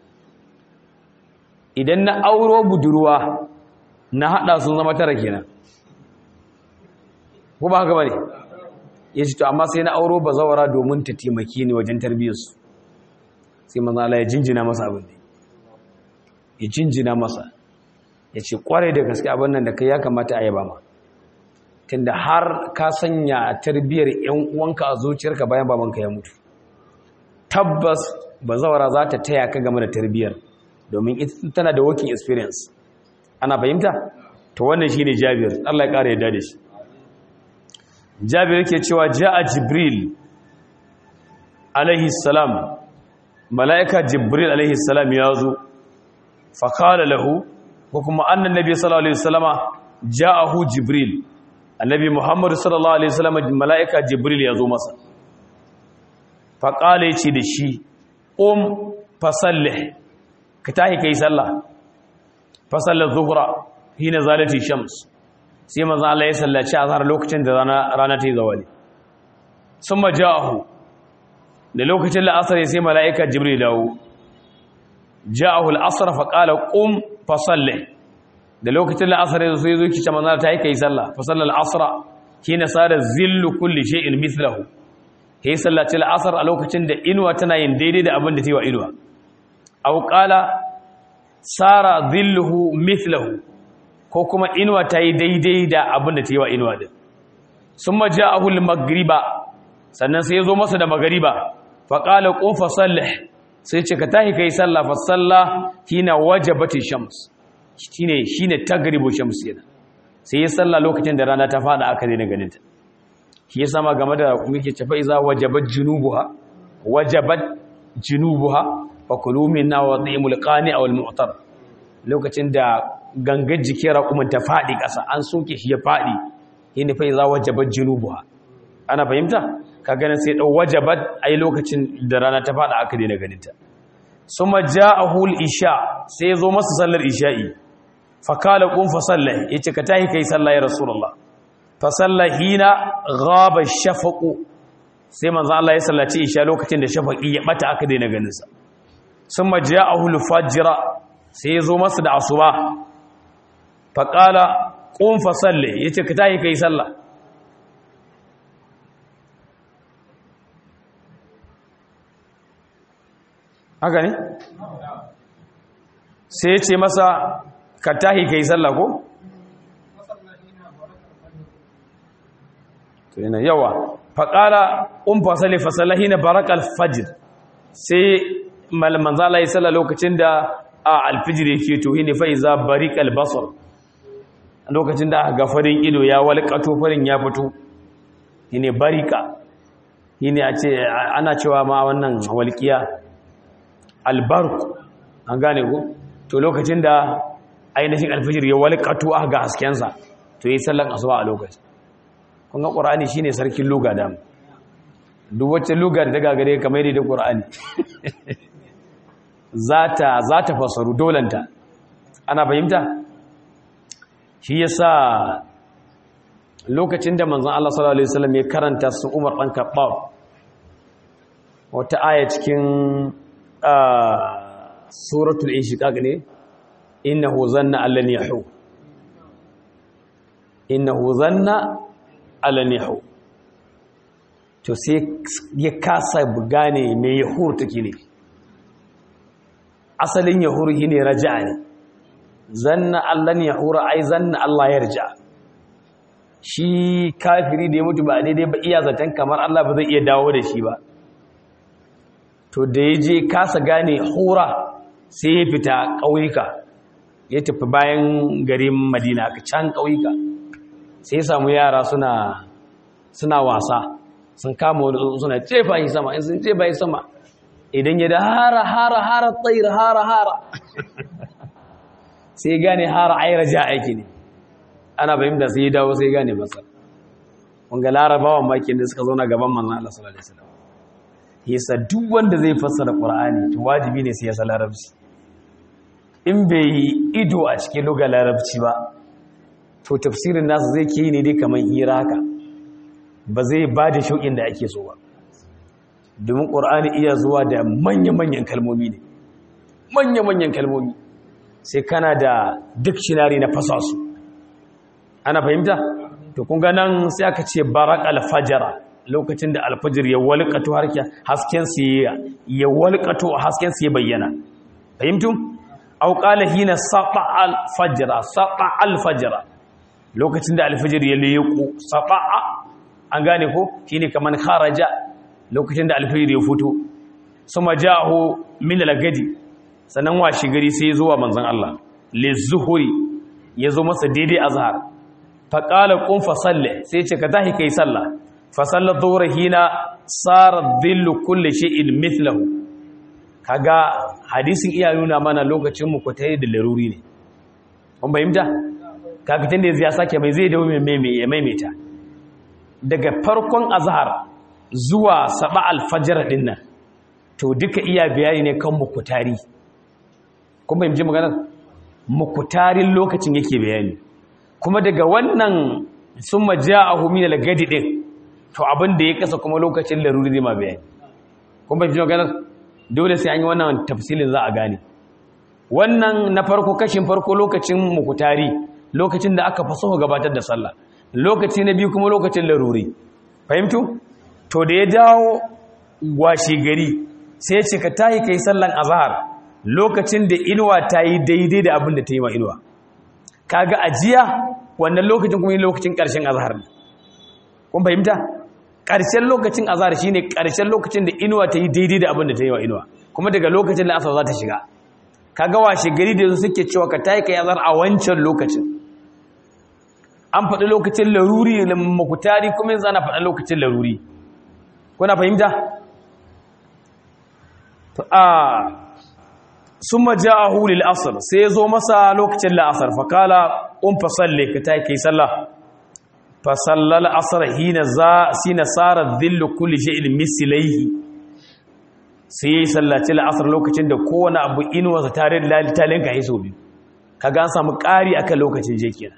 idan na auro budurwa na hada sun zama tara kenan ko ba haka bane yace to amma sai na auro bazawara domin ta taimake ni wajen tarbiyyarsu sai manzo Allah ya jinjina masa abin da ya jinjina masa ya ce kwarai da gaske abin nan da kai ya kamata a yaba ma tunda har ka sanya tarbiyyar yan uwanka a zuciyarka bayan babanka ya mutu tabbas bazawara za ta taya ka game da tarbiyyar domin ita tana da working experience ana fahimta to wannan shine Jabir Allah ya kare yadda da shi Jabir yake cewa ja'a Jibril alaihi salam mala'ika Jibril alaihi salam ya zo fa qala lahu ko kuma annan nabi sallallahu alaihi wasallama ja'ahu Jibril annabi Muhammad sallallahu alaihi wasallama mala'ika Jibril ya zo masa fa qala yace da shi um fasallih ka tahi kai sallah fasalla zuhra hina zalati shams sai manzo Allah ya sallaci azhar lokacin da rana rana ta yi zawali summa ja'ahu da lokacin la'asar sai mala'ika jibril dawo ja'ahu al-asr fa qala qum fa salli da lokacin la'asar sai zo ki ce manzo ta yi kai sallah fa salla al-asr hina sara zillu kulli shay'in mithluhu kai sallaci al-asr a lokacin da inuwa tana yin daidai da abin da ta yi wa inuwa aw qala sara zilluhu mithluhu ko kuma inuwa ta yi daidai da abin da ta yi wa inuwa din sun maja a hulun magriba sannan sai ya zo masa da magariba faƙalar ƙofa sallih sai ce ka tahi ka yi sallah fa sallah hina wajabatin shams shine shine tagribu shams yana sai ya sallah lokacin da rana ta fada aka daina ganin ta shi ya sama game da muke cefa iza wajabat junubuha wajabat junubuha fa kulu minna wa dhimul qani aw al mu'tar lokacin da gangar jikin raƙumin ta faɗi ƙasa an soke shi ya faɗi yadda fa za wajabar jinubuwa ana fahimta ka ganin sai ɗau wajabar a yi lokacin da rana ta faɗa aka daina ganinta su maja a hul isha sai ya zo masa sallar isha'i fakala ƙun fasalla ya ce ka tahi kai sallah ya rasulallah fasalla hina gaba shafaƙo sai manzan Allah ya sallaci isha lokacin da shafaƙi ya ɓata aka daina ganinsa sun maja a hul fajira sai ya zo masa da asuba faƙala ƙun fasalle ya ce ka tahi ka yi sallah haka ne? sai ya ce masa ka tahi ka yi sallah ko? to yana yawa faƙala ƙun fasalle fasallahi na barakal fajir sai manzala ya sallah lokacin da a alfijir yake to ne fa iza barikal basar lokacin da aka farin ido ya walƙato farin ya fito ne barika ne a ce ana cewa ma wannan walƙiya albarku an gane ku to lokacin da ainihin alfijir ya walƙato aka ga haskensa to yi sallan asuba a lokacin kun ga ƙur'ani shine sarkin luga da duk wacce luga da daga gare kamar da ƙur'ani za ta fasaru dolanta ana fahimta shi yasa lokacin da manzon Allah sallallahu alaihi wasallam ya karanta su Umar dan Khattab wata aya cikin suratul inshiqaq ne innahu zanna allan yahu innahu zanna allan yahu to sai ya kasa gane me yahur take ne asalin yahur shine raja'a ne zanna allan yahura ai zanna Allah yarja shi kafiri da ya mutu ba daidai ba iya zaton kamar Allah ba zai iya dawo da shi ba to da ya je kasa gane hura sai ya fita ƙauyuka ya tafi bayan garin madina ka can ƙauyuka sai ya samu yara suna suna wasa sun kama wani suna cefa yi sama in sun cefa yi sama idan ya da hara hara hara tsayir hara hara sai gane hara aira ja aiki ne ana fahimta sai ya dawo sai gane masa wanga larabawan makin da suka zauna gaban manzan Allah sallallahu alaihi wasallam yasa duk wanda zai fassara qur'ani to wajibi ne sai ya san larabci in bai yi ido a cikin lugar larabci ba to tafsirin nasu zai ke ne dai kamar hira haka ba zai ba da shauƙin da ake so ba domin ƙur'ani iya zuwa da manya-manyan kalmomi ne manya-manyan kalmomi sai kana da dictionary na fasa su ana fahimta to kun ga nan sai aka ce barak alfajara lokacin da alfajir ya walƙato hasken su ya walƙato hasken su ya bayyana fahimtum aw qala hina sata alfajra sata alfajra lokacin da alfajir ya leƙo sata an gane ko shine kaman kharaja lokacin da alfajir ya fito suma ja'ahu min al-gadi sannan washi gari sai ya zo wa manzon Allah lizuhuri ya zo masa daidai azhar fa qala qum fa salli sai ce ka tahi kai sallah fa salla dhuhra hina sara dhillu kulli shay'in mithluhu kaga hadisin iya nuna mana lokacin mu ko tayi da laruri ne kun bayyana kaga tunda ya sake mai zai dawo mai mai maimaita daga farkon azhar zuwa saba alfajr din nan to duka iya bayani ne kan mukutari kun bayyana maganar mukutarin lokacin yake bayani kuma daga wannan summa ja'ahu min al-gadi din to abin da ya kasa kuma lokacin laruri zai ma bayani kun bayyana maganar dole sai an yi wannan tafsilin za a gane wannan na farko kashin farko lokacin mukutari lokacin da aka faso gabatar da sallah lokaci na biyu kuma lokacin laruri fahimtu to da ya dawo washe gari sai ya ce ka tayi kai sallan azhar lokacin da inuwa ta yi daidai da abin da ta yi ma inuwa kaga ajiya wannan lokacin kuma lokacin ƙarshen azhar ne kun fahimta ƙarshen lokacin azhar shine ƙarshen lokacin da inuwa ta yi daidai da abin da ta yi wa inuwa kuma daga lokacin da asar za ta shiga kaga washe gari da suke cewa ka tayi kai azhar a wancan lokacin an faɗi lokacin laruri da makutari kuma yanzu ana faɗa lokacin laruri kuna fahimta a sun maja a hulil asar sai ya zo masa lokacin la'asar fakala un fasalle ka ta kai sallah fasallal asar hina za sina tsara zillu kulli shi'il misilaihi sai ya yi sallaci la'asar lokacin da kowane abu inuwarsa tare da lalitalin ka hiso biyu ka gan samu ƙari akan lokacin je kenan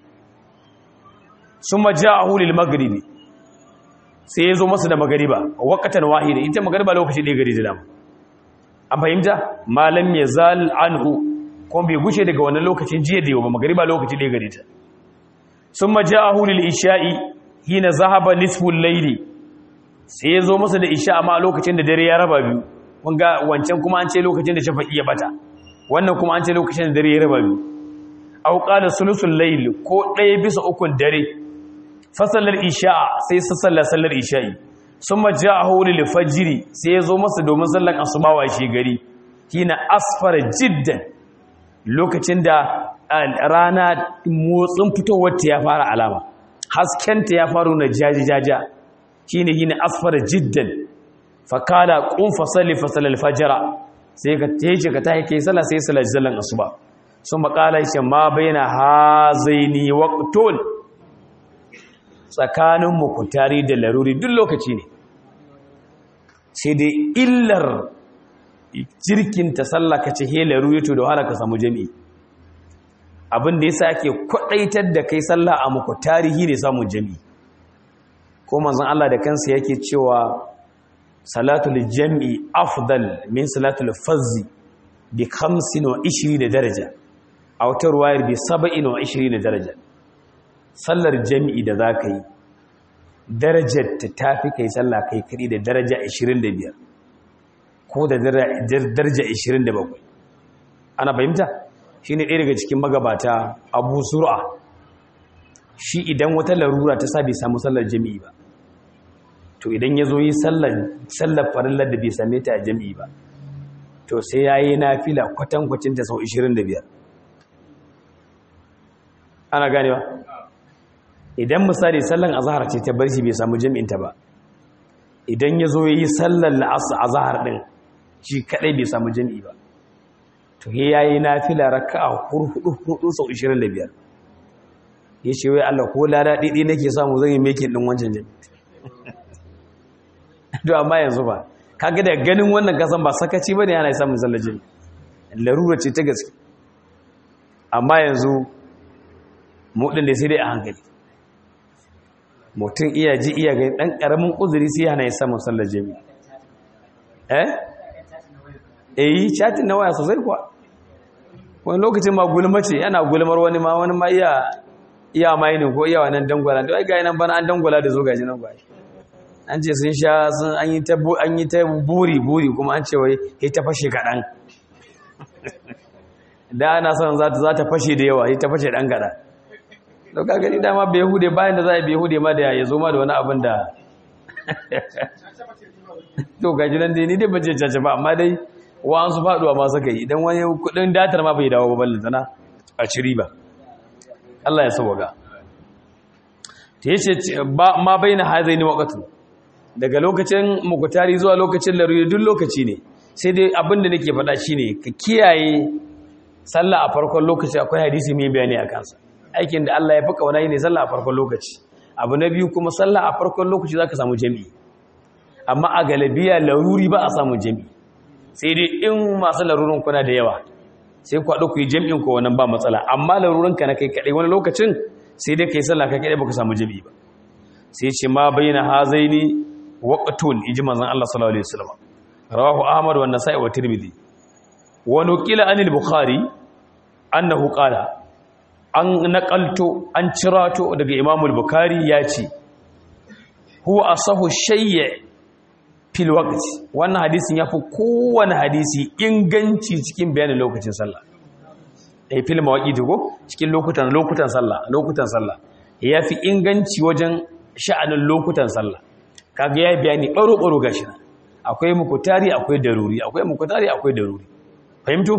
sun maja a hulil magribi sai ya zo masa da magariba wakatan wahida ita magariba lokaci ɗaya gari da dama an fahimta malam ya zal anhu kuma bai gushe daga wannan lokacin jiya da yau ba magariba lokaci ɗaya gari ta sun maja a hulil isha'i hina zahaba nisful laili sai ya zo masa da isha amma lokacin da dare ya raba biyu wanga wancan kuma an ce lokacin da shafa'i ya bata wannan kuma an ce lokacin da dare ya raba biyu au qala sulusul layl ko ɗaya bisa ukun dare fasallar isha'a sai su sallar sallar isha'i sun maja a hori fajiri sai ya zo masa domin sallar asubawa shi gari hina asfara jiddan lokacin da rana motsin fitowar ta ya fara alama haskenta ya faru na jaji-jaja shi ne hina asfara jiddan fakala kun fasali fasalar fajira sai ka teje ka ta haike sallar sai sallar sallar asuba sun makala shi ma bai na hazaini waktol tsakanin mukutari da laruri duk lokaci ne sai dai illar jirkin ta sallaka ce he laruri to da wahala ka samu jami'i abin da yasa ake kwadaitar da kai sallah a mukutari hi ne samun jami'i ko manzon Allah da kansa yake cewa salatul jami'i afdal min salatul fazzi bi 25 daraja a wata ruwayar bi 27 daraja sallar jami'i da za ka yi darajar ta tafi kai sallah kai kaɗi da daraja 25 ko da daraja 27 ana fahimta shi ne ɗaya daga cikin magabata abu sura shi idan wata larura ta sa bai samu sallar jami'i ba to idan ya zo yi sallar farillar da bai same ta a jami'i ba to sai ya yi na fila kwatankwacin ta sau 25 ana ganewa idan misali sallan azhar ce ta bar shi bai samu jami'inta ba idan ya zo yi sallan la'asar azhar din shi kadai bai samu jami'i ba to he yayi nafila raka'a hurhudu hudu sau 25 yace wai Allah ko lada didi nake samu zan yi making din wancan jami'i to amma yanzu ba kaga da ganin wannan kasan ba sakaci bane yana samun sallar jami'i larura ce ta gaske amma yanzu mu din da sai dai a hankali mutum iya ji iya gani ɗan ƙaramin uzuri sai hana ya samun sallar jami eh eh yi chatin na waya sosai kuwa wani lokacin ma gulma ce yana gulmar wani ma wani ma iya iya mainin ko iya wannan dangwala to ai ga nan bana an dangwala da zo gaji nan gwai an ce sun sha sun an yi ta an yi ta buri buri kuma an ce wai kai ta fashe kaɗan da ana son za ta za ta fashe da yawa ta fashe ɗan kaɗan to ka gani dama bai hude bayan da za a bai hude ma da ya zo ma da wani abin da to gaji nan dai ni dai bace caca ba amma dai wa an su faduwa ma suka yi idan wani kudin datar ma bai dawo ba ballin tana a ciri ba Allah ya sauwaga ta yace ba ma baina hazaini waqtu daga lokacin mukutari zuwa lokacin laruri duk lokaci ne sai dai abin da nake faɗa shine ka kiyaye sallah a farkon lokaci akwai hadisi mai bayani a kansa aikin da Allah ya fi kauna ne sallah a farkon lokaci abu na biyu kuma sallah a farkon lokaci zaka samu jami'i amma a galabiya laruri ba a samu jami'i sai dai in masu larurin kuna da yawa sai ku haɗu ku yi jami'in ko wannan ba matsala amma larurin ka na kai kaɗai wani lokacin sai dai kai sallah kai kaɗai baka samu jami'i ba sai ce ma bayyana hazaini waqtun iji manzon Allah sallallahu alaihi wasallam rawahu ahmad wa nasa'i wa tirmidhi wa nuqila anil bukhari annahu qala an naƙalto an cirato daga imamul bukari ya ce huwa asahu shayya fil waqti wannan hadisin yafi kowane hadisi inganci cikin bayanin lokacin sallah eh fil mawaqiti ko cikin lokutan lokutan sallah lokutan sallah yafi inganci wajen sha'anin lokutan sallah kaga yayi bayani baro baro gashi akwai mukutari akwai daruri akwai mukutari akwai daruri fahimtu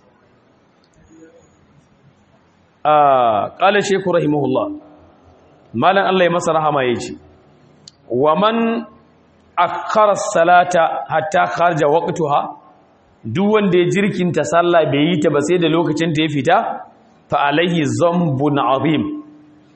ƙala sheku rahimahullah malan Allah ya masa rahama ya ce wa man akkara salata hatta kharja waqtuha duk wanda ya jirkinta sallah bai yi ta ba sai da lokacin ta ya fita fa alaihi zambun azim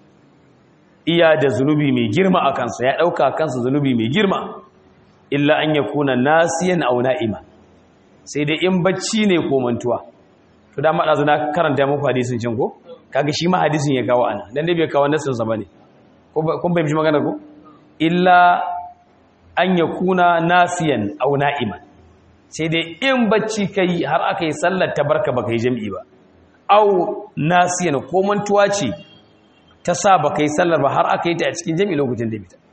iya da zunubi mai girma a kansa ya dauka kansa zunubi mai girma illa an yakuna nasiyan aw na'ima sai dai in bacci ne ko mantuwa to da madazu na karanta muku hadisin cin ko kaga shi ma hadisin ya kawo ana dan dai bai kawo nasin sa bane kun bai magana ko illa an yakuna nasiyan aw na'iman sai dai in bacci kai har aka yi sallar tabarka baka yi jami'i ba aw nasiyan ko mantuwa ce ta sa baka yi sallar ba har aka yi ta a cikin jami'i lokacin da bita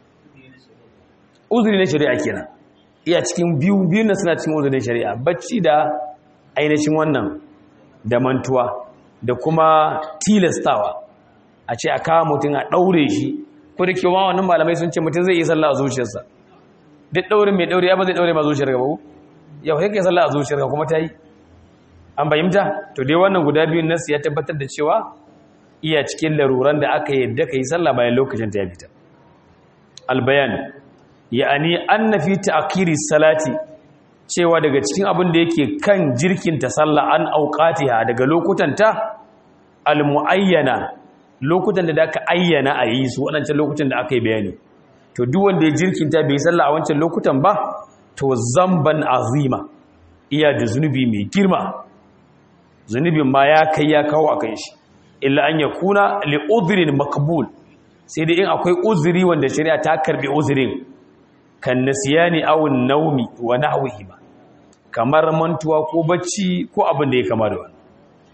uzuri na shari'a kenan iya cikin biyu biyu na suna cikin uzurin shari'a bacci da ainihin wannan da mantuwa da kuma tilastawa a ce a kawo mutum a ɗaure shi ko da kewa wannan malamai sun ce mutum zai yi sallah a zuciyarsa duk ɗaurin mai ɗaure ya ba zai ɗaure ma zuciyar gaba yau sai ka yi sallah a zuciyar ka kuma ta yi an bayyanta to dai wannan guda biyun nasu ya tabbatar da cewa iya cikin laruran da aka yadda ka yi sallah bayan lokacin ta ya fita albayan ya'ani anna fi ta'khiri salati cewa daga cikin abin da yake kan jirkinta sallah an auqatiha daga lokutanta almuayyana lokutan da aka ayyana a yi su wadancan lokutan da aka yi bayani to duk wanda ya jirkinta bai sallah a wancan lokutan ba to zamban azima iya da zunubi mai girma zunubin ma ya kai ya kawo akan shi illa an yakuna li udhrin maqbul sai dai in akwai uzuri wanda shari'a ta karbi uzurin kan nasiyani awun naumi wa nahwihi ba kamar mantuwa ko bacci ko abin da ya kama da wani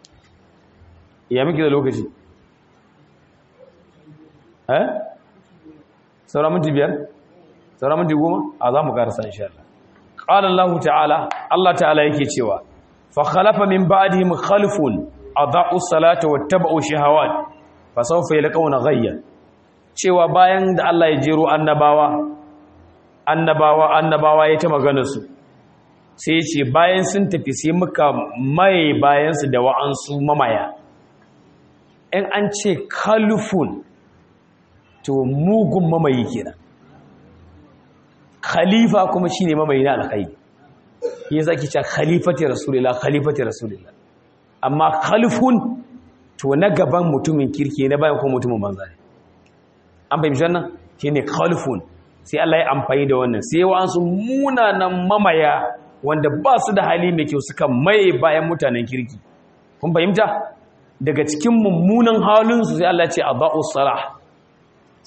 ya miki da lokaci eh saura minti biyar saura minti goma a za mu karasa insha Allah qala Allah ta'ala Allah ta'ala yake cewa fa khalafa min ba'dihim khalfun adaa'u salata wattaba'u shahawat fa sawfa yalqawna ghayya cewa bayan da Allah ya jero annabawa annabawa annabawa ya ta magana su sai ya ce bayan sun tafi sai muka maye bayansu da wa'ansu mamaya in an ce kalifun to mugun mamayi kenan khalifa kuma shine mamayi na alkhairi ya zaki ce khalifati rasulillah khalifati rasulillah amma khalifun to na gaban mutumin kirki na bayan kuma mutumin banza ne an fahimci wannan shine khalifun sai Allah ya amfani da wannan sai wa'ansu munanan mamaya wanda ba su da hali mai kyau suka maye bayan mutanen kirki kun fahimta daga cikin mummunan halinsu sai Allah ce a ba'u salah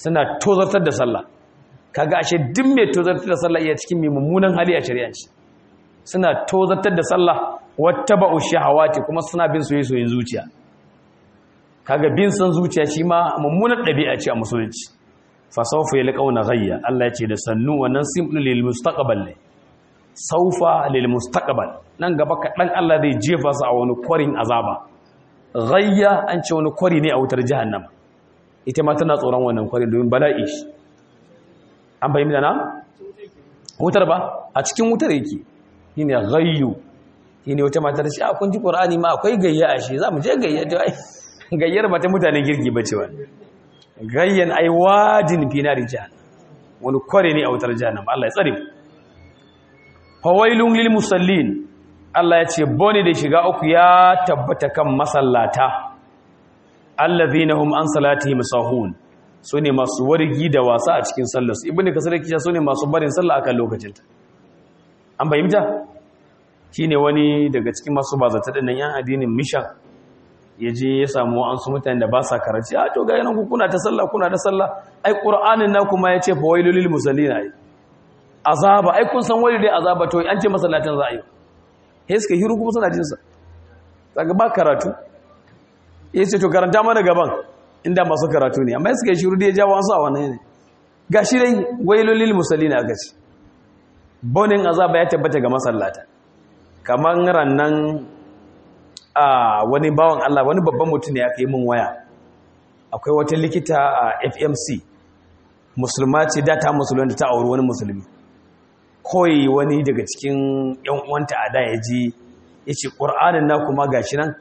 suna tozartar da sallah kaga ashe duk mai tozartar da sallah iya cikin mai mummunan hali a shari'a ce suna tozartar da sallah wattaba'u shahawati kuma suna bin soyayyen zuciya kaga bin san zuciya shi ma mummunar ɗabi'a ce a musulunci fa sawfa yalqauna ghayya Allah ya ce da sannu wannan simple lil mustaqbal ne saufa lil mustaqbal nan gaba kaɗan Allah zai jefa su a wani kwarin azaba ghayya an ce wani kwari ne a wutar jahannama ita ma tana tsoron wannan kwarin domin bala'i shi an fahimta na wutar ba a cikin wutar yake shine ghayyu shine wata mata ta ce a kun ji qur'ani ma akwai gayya a shi zamu je gayya to ai gayyar ba ta mutanen girki bace wa gayyan ai wajin fi nari jahannam wani kware ne a wutar jahannama Allah ya tsare mu fawailun lil musallin Allah ya ce bone da shiga uku ya tabbata kan masallata allazina hum an salatihim sahun sune masu wargi da wasa a cikin sallar su ibnu kasar kisha sune masu barin sallah akan lokacinta an bayyana shine wani daga cikin masu bazata dinnan yan addinin mishan yaje ya samu an su mutane da ba sa karanci a to ga yanan ku kuna ta sallah kuna ta sallah ai qur'anin na kuma yace fawailul lil musallin ai azaba ai kun san wani dai azaba to an ce masallatin za a yi sai suka hiru kuma suna jinsa daga ba karatu ya ce to karanta mana gaban inda masu karatu ne amma suka yi shiru da ya jawo wasu a wannan ne ga shi dai wailolil musalli na aka ce bonin azaba ya tabbata ga masallata kamar rannan a wani bawan Allah wani babban mutum ne aka yi min waya akwai wata likita a FMC musulma ce da ta musulun da ta auri wani musulmi koyi wani daga cikin yan uwanta a da ya ji ya ce ƙur'anin na kuma gashi nan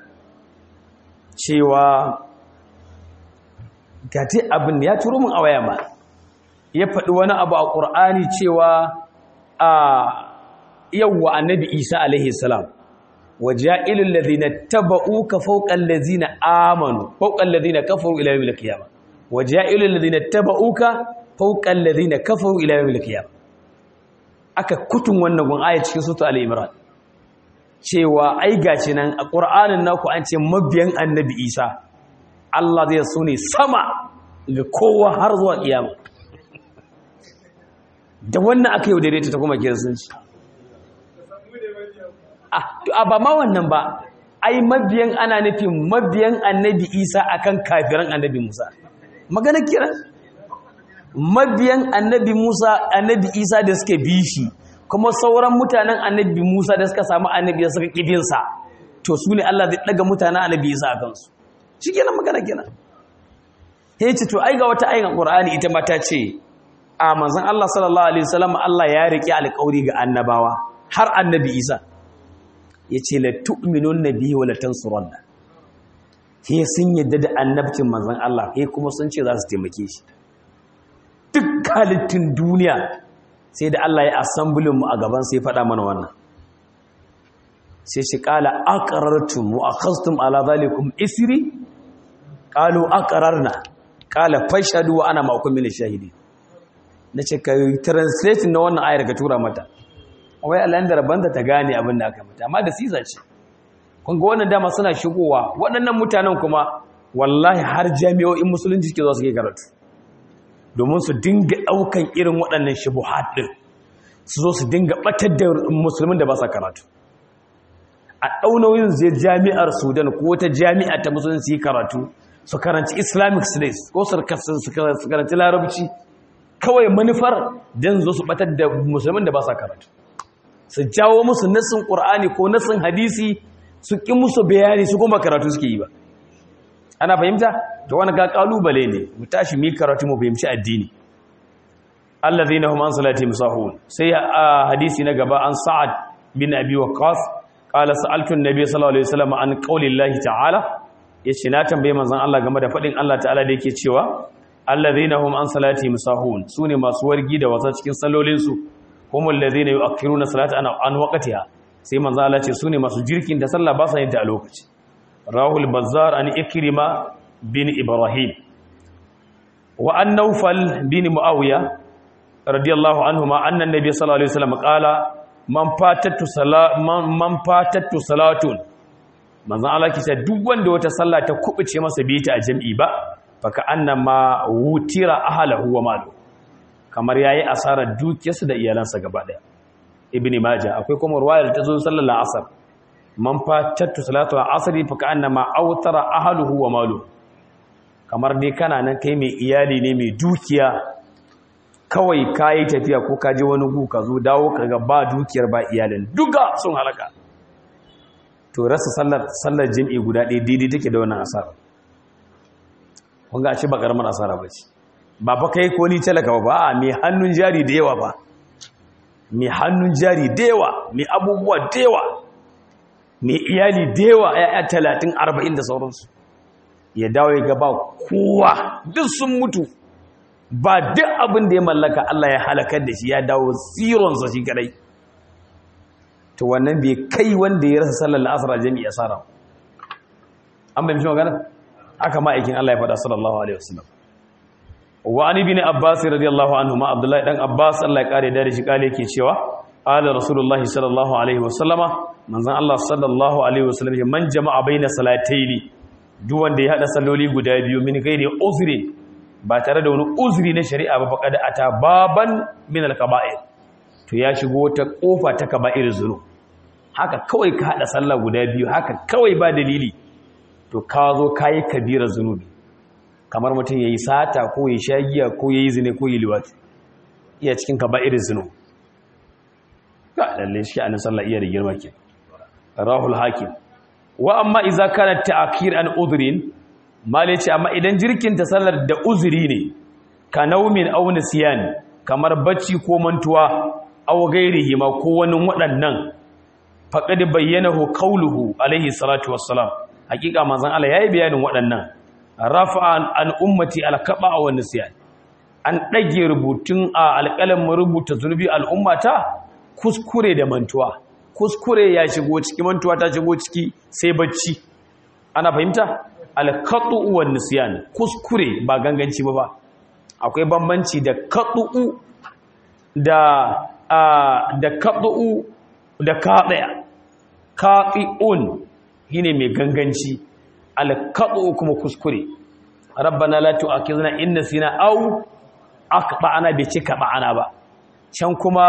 cewa gati abin ya turo min a waya ma ya faɗi wani abu a ƙur'ani cewa a yawwa annabi isa alaihi salam waja'ilul ladhina tabauka fawqa allazina amanu fawqa allazina kafaru ila yawmil qiyamah waja'ilul ladhina tabauka fawqa allazina kafaru ila yawmil qiyamah aka kutun wannan gun aya cikin sura al-imran cewa ai gashi nan a qur'anin naku an ce mabiyan annabi isa Allah zai so ne sama ga kowa har zuwa kiyama da wannan aka yi daidaita ta kuma kiristanci a ba ma wannan ba ai mabiyan ana nufin mabiyan annabi isa akan kafiran annabi musa magana kira mabiyan annabi musa annabi isa da suka bi shi kuma sauran mutanen annabi musa da suka samu annabi suka kibinsa to su ne allah zai daga mutanen annabi isa a kansu shi kenan magana kenan ya ce to ai ga wata ayin ƙur'ani ita ma ta ce a manzan allah sallallahu alaihi wasallam allah ya riƙe alƙawari ga annabawa har annabi isa ya ce la tu'minun nabiyyi wa la tansurunna ke sun yadda da annabcin manzon Allah ke kuma sun ce za su taimake shi duk halittun duniya sai da Allah ya assemblin mu a gaban sai faɗa mana wannan sai shi qala aqrartum wa akhadhtum ala zalikum isri qalu aqrarna qala fashhadu wa ana ma'akum min ash-shahidin nace ka translate na wannan ayar ka tura mata wai Allah da rabanta ta gane abin da aka mata amma da sisa ce kun ga wannan dama suna shigowa waɗannan mutanen kuma wallahi har jami'o'in musulunci suke zo su ke karatu domin su dinga ɗaukan irin waɗannan shubuhat ɗin su zo su dinga ɓatar da musulmin da ba sa karatu a ɗaunoyin zai jami'ar sudan ko wata jami'a ta musulunci karatu su karanci islamic studies ko su karanci larabci kawai manufar don zo su ɓatar da musulmin da ba sa karatu su jawo musu nassin ƙur'ani ko nassin hadisi su ƙi musu bayani su kuma karatu suke yi ba ana fahimta da wani ga ƙalubale ne mu tashi mi karatu mu fahimci addini allazina hum an salati musahun sai a hadisi na gaba an sa'ad bin abi waqqas qala sa'altu an-nabiy sallallahu alaihi wasallam an qaulillahi ta'ala yace na tambaye manzon Allah game da fadin Allah ta'ala da yake cewa allazina hum an salati musahun sune masu wargi da wasa cikin salolinsu humul ladhina yu'akhiruna salata an an waqtiha sai manzo Allah ce sune masu jirkin da sallah ba sa yin ta a lokaci rahul bazzar an ikrima bin ibrahim wa an nawfal bin muawiya radiyallahu anhuma anna nabiy sallallahu alaihi wasallam qala man fatatu salat man fatatu salatun manzo Allah ke ce duk wanda wata sallah ta kubuce masa bi ta a jami'i ba faka annama wutira ahlahu wa malu kamar yayi asarar dukiyarsa da iyalansa gaba daya ibni maja akwai kuma ruwayar ta zo sallar asar man fatattu salatu al-asr faka annama awtara ahluhu wa malu kamar dai kana nan kai mai iyali ne mai dukiya kawai kayi tafiya ko ka je wani gu ka zo dawo kaga ba dukiyar ba iyalin duka sun halaka to rasa sallar sallar jami'i guda ɗaya daidai take da wannan asara kun ga ce ba karamar asara ba ce ba fa kai ko ni talaka ba a mai hannun jari da yawa ba mai hannun jari da yawa mai abubuwa da yawa mai iyali da yawa ya talatin arba'in da sauransu ya dawo ya gaba kowa duk sun mutu ba duk abin da ya mallaka Allah ya halakar da shi ya dawo tsironsa shi kadai to wannan bai kai wanda ya rasa sallar asar jami'i asara an bai mishi magana aka ma'aikin Allah ya faɗa sallallahu alaihi wasallam wa ani bin abbas radiyallahu anhu ma abdullahi dan abbas Allah ya kare da shi kale yake cewa ala rasulullahi sallallahu alaihi wasallama manzon Allah sallallahu alaihi wasallam man jama'a baina salataini duk wanda ya hada salloli guda biyu min gairi uzri ba tare da wani uzri na shari'a ba faqad ata baban min al-kaba'ir to ya shigo ta kofa ta kaba'ir zunu haka kawai ka hada sallah guda biyu haka kawai ba dalili to ka zo kayi kabira zunubi kamar mutum yayi sata ko yayi shagiya ko yayi zine ko yayi liwati iya cikin kaba'ir zunu ka lalle shi an sallah iya da girma ke rahul hakim wa amma idza kana ta'khir an udhrin mali ce amma idan jirkin ta sallar da uzuri ne ka naumin aw nisyan kamar bacci ko mantuwa aw gairihi ma ko wani waɗannan faqad bayyanahu qawluhu alaihi salatu wassalam hakika manzon Allah yayi bayanin waɗannan rafa'an an ummati alqaba wa nisyan an dage rubutun a alƙalamin rubuta zunubi al'ummata kuskure da mantuwa kuskure ya shigo ciki mantuwa ta shigo ciki sai bacci ana fahimta alqatu wa nisyan kuskure ba ganganci ba ba akwai bambanci da qatu da da qatu da qati'a qati'un shine mai ganganci alqatu kuma kuskure rabbana la tu'akhizna in nasina aw akba'ana bi cika ba'ana ba can kuma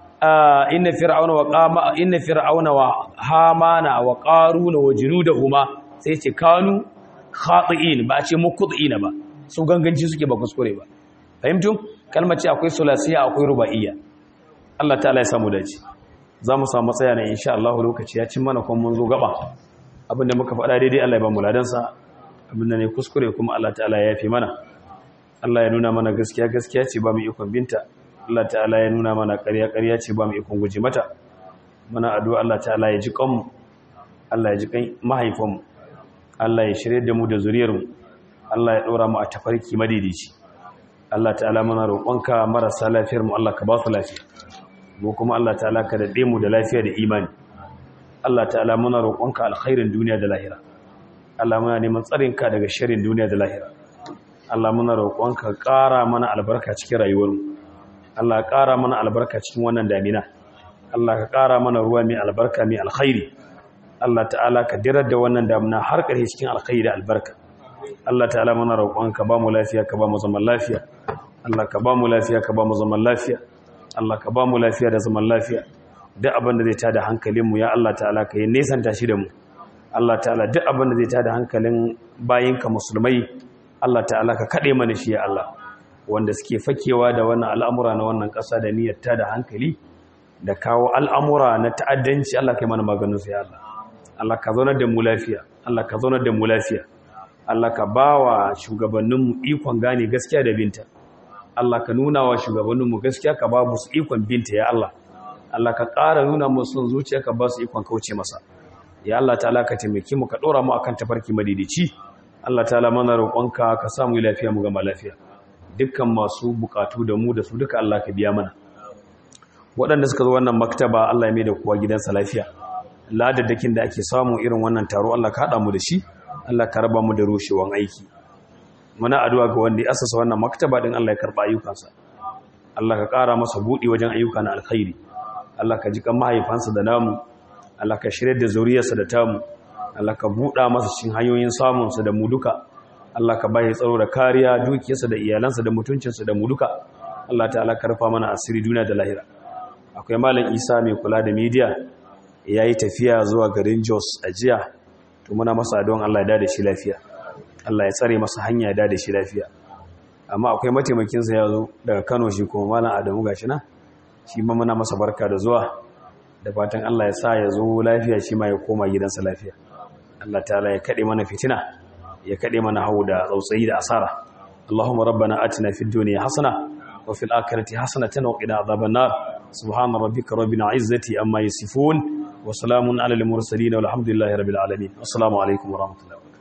inna fir'auna wa qama inna fir'auna wa hamana wa qaruna wa junudahuma sai ce kanu khati'in ba ce muqti'ina ba su ganganci suke ba kuskure ba fahimtum kalmar ce akwai sulasiya akwai ruba'iyya Allah ta'ala ya samu dace za mu samu tsaya ne insha Allah lokaci ya cin mana kuma mun zo gaba abinda muka faɗa daidai Allah ya ba mu ladansa abinda ne kuskure kuma Allah ta'ala ya yafi mana Allah ya nuna mana gaskiya gaskiya ce ba mu ikon binta Allah ta'ala ya nuna mana ƙarya ƙarya ce ba mu ikon guji mata muna addu'a Allah ta'ala ya ji kanmu Allah ya ji kan mahaifanmu Allah ya shirye da mu da zuriyarmu Allah ya ɗora mu a tafarki madidici Allah ta'ala muna roƙonka marasa lafiyar mu Allah ka ba su lafiya mu kuma Allah ta'ala ka daɗe mu da lafiya da imani Allah ta'ala muna roƙonka alkhairin duniya da lahira Allah muna neman tsarinka daga sharrin duniya da lahira Allah muna roƙonka ƙara mana albarka cikin rayuwarmu Allah ƙara mana albarka cikin wannan damina Allah ka ƙara mana ruwa mai albarka mai alkhairi Allah ta'ala ka dirar da wannan damina har ƙarshe cikin alkhairi da albarka Allah ta'ala muna roƙonka ba mu lafiya ka ba mu zaman lafiya Allah ka ba mu lafiya ka ba mu zaman lafiya Allah ka ba mu lafiya da zaman lafiya duk abin da zai tada hankalinmu ya Allah ta'ala ka yi nesanta shi da mu Allah ta'ala duk abin da zai tada hankalin bayinka musulmai Allah ta'ala ka kaɗe mana shi ya Allah wanda suke fakewa da wannan al'amura na wannan ƙasa da niyyar tada hankali da kawo al'amura na ta'addanci Allah kai mana maganin su ya Allah Allah ka zaunar da mu lafiya Allah ka zaunar da mu lafiya Allah ka bawa shugabanninmu ikon gane gaskiya da binta Allah ka nuna wa shugabanninmu gaskiya ka ba musu ikon binta ya Allah Allah ka ƙara nuna musu zuciya ka ba su ikon kauce masa ya Allah ta'ala ka taimake mu ka ɗora mu akan tafarki madidici Allah ta'ala mana roƙonka ka samu lafiya mu gama lafiya dukkan masu bukatu da mu da su duka Allah ka biya mana waɗanda suka zo wannan maktaba Allah ya mai da kowa gidansa lafiya ladadakin da ake samu irin wannan taro Allah ka haɗa mu da shi Allah ka raba mu da rushewan aiki muna addu'a ga wanda ya asasa wannan maktaba din Allah ya karba ayyukansa Allah ka ƙara masa buɗi wajen ayyuka na alkhairi Allah ka ji kan mahaifansa da namu Allah ka shirye da zuriyarsa da tamu Allah ka buɗa masa cikin hanyoyin samunsa da mu duka Allah ka bai tsaro da kariya dukiyarsa da iyalansa da mutuncinsa da mu duka Allah ta'ala ka rufa mana asiri duniya da lahira akwai malam Isa mai kula da media yayi tafiya zuwa garin Jos a jiya to muna masa don Allah ya dade shi lafiya Allah ya tsare masa hanya ya dade shi lafiya amma akwai mataimakin sa yazo daga Kano shi kuma malam Adamu gashi na shi ma muna masa barka da zuwa da fatan Allah ya sa ya zo lafiya shi ma ya koma gidansa lafiya Allah ta'ala ya kade mana fitina ya kade mana hau da tsautsayi da asara Allahumma rabbana atina fid dunya hasana wa fil akhirati hasanatan wa qina adhaban nar subhana rabbika rabbil izzati amma yasifun wa salamun alal mursalin walhamdulillahi rabbil alamin assalamu alaikum wa rahmatullahi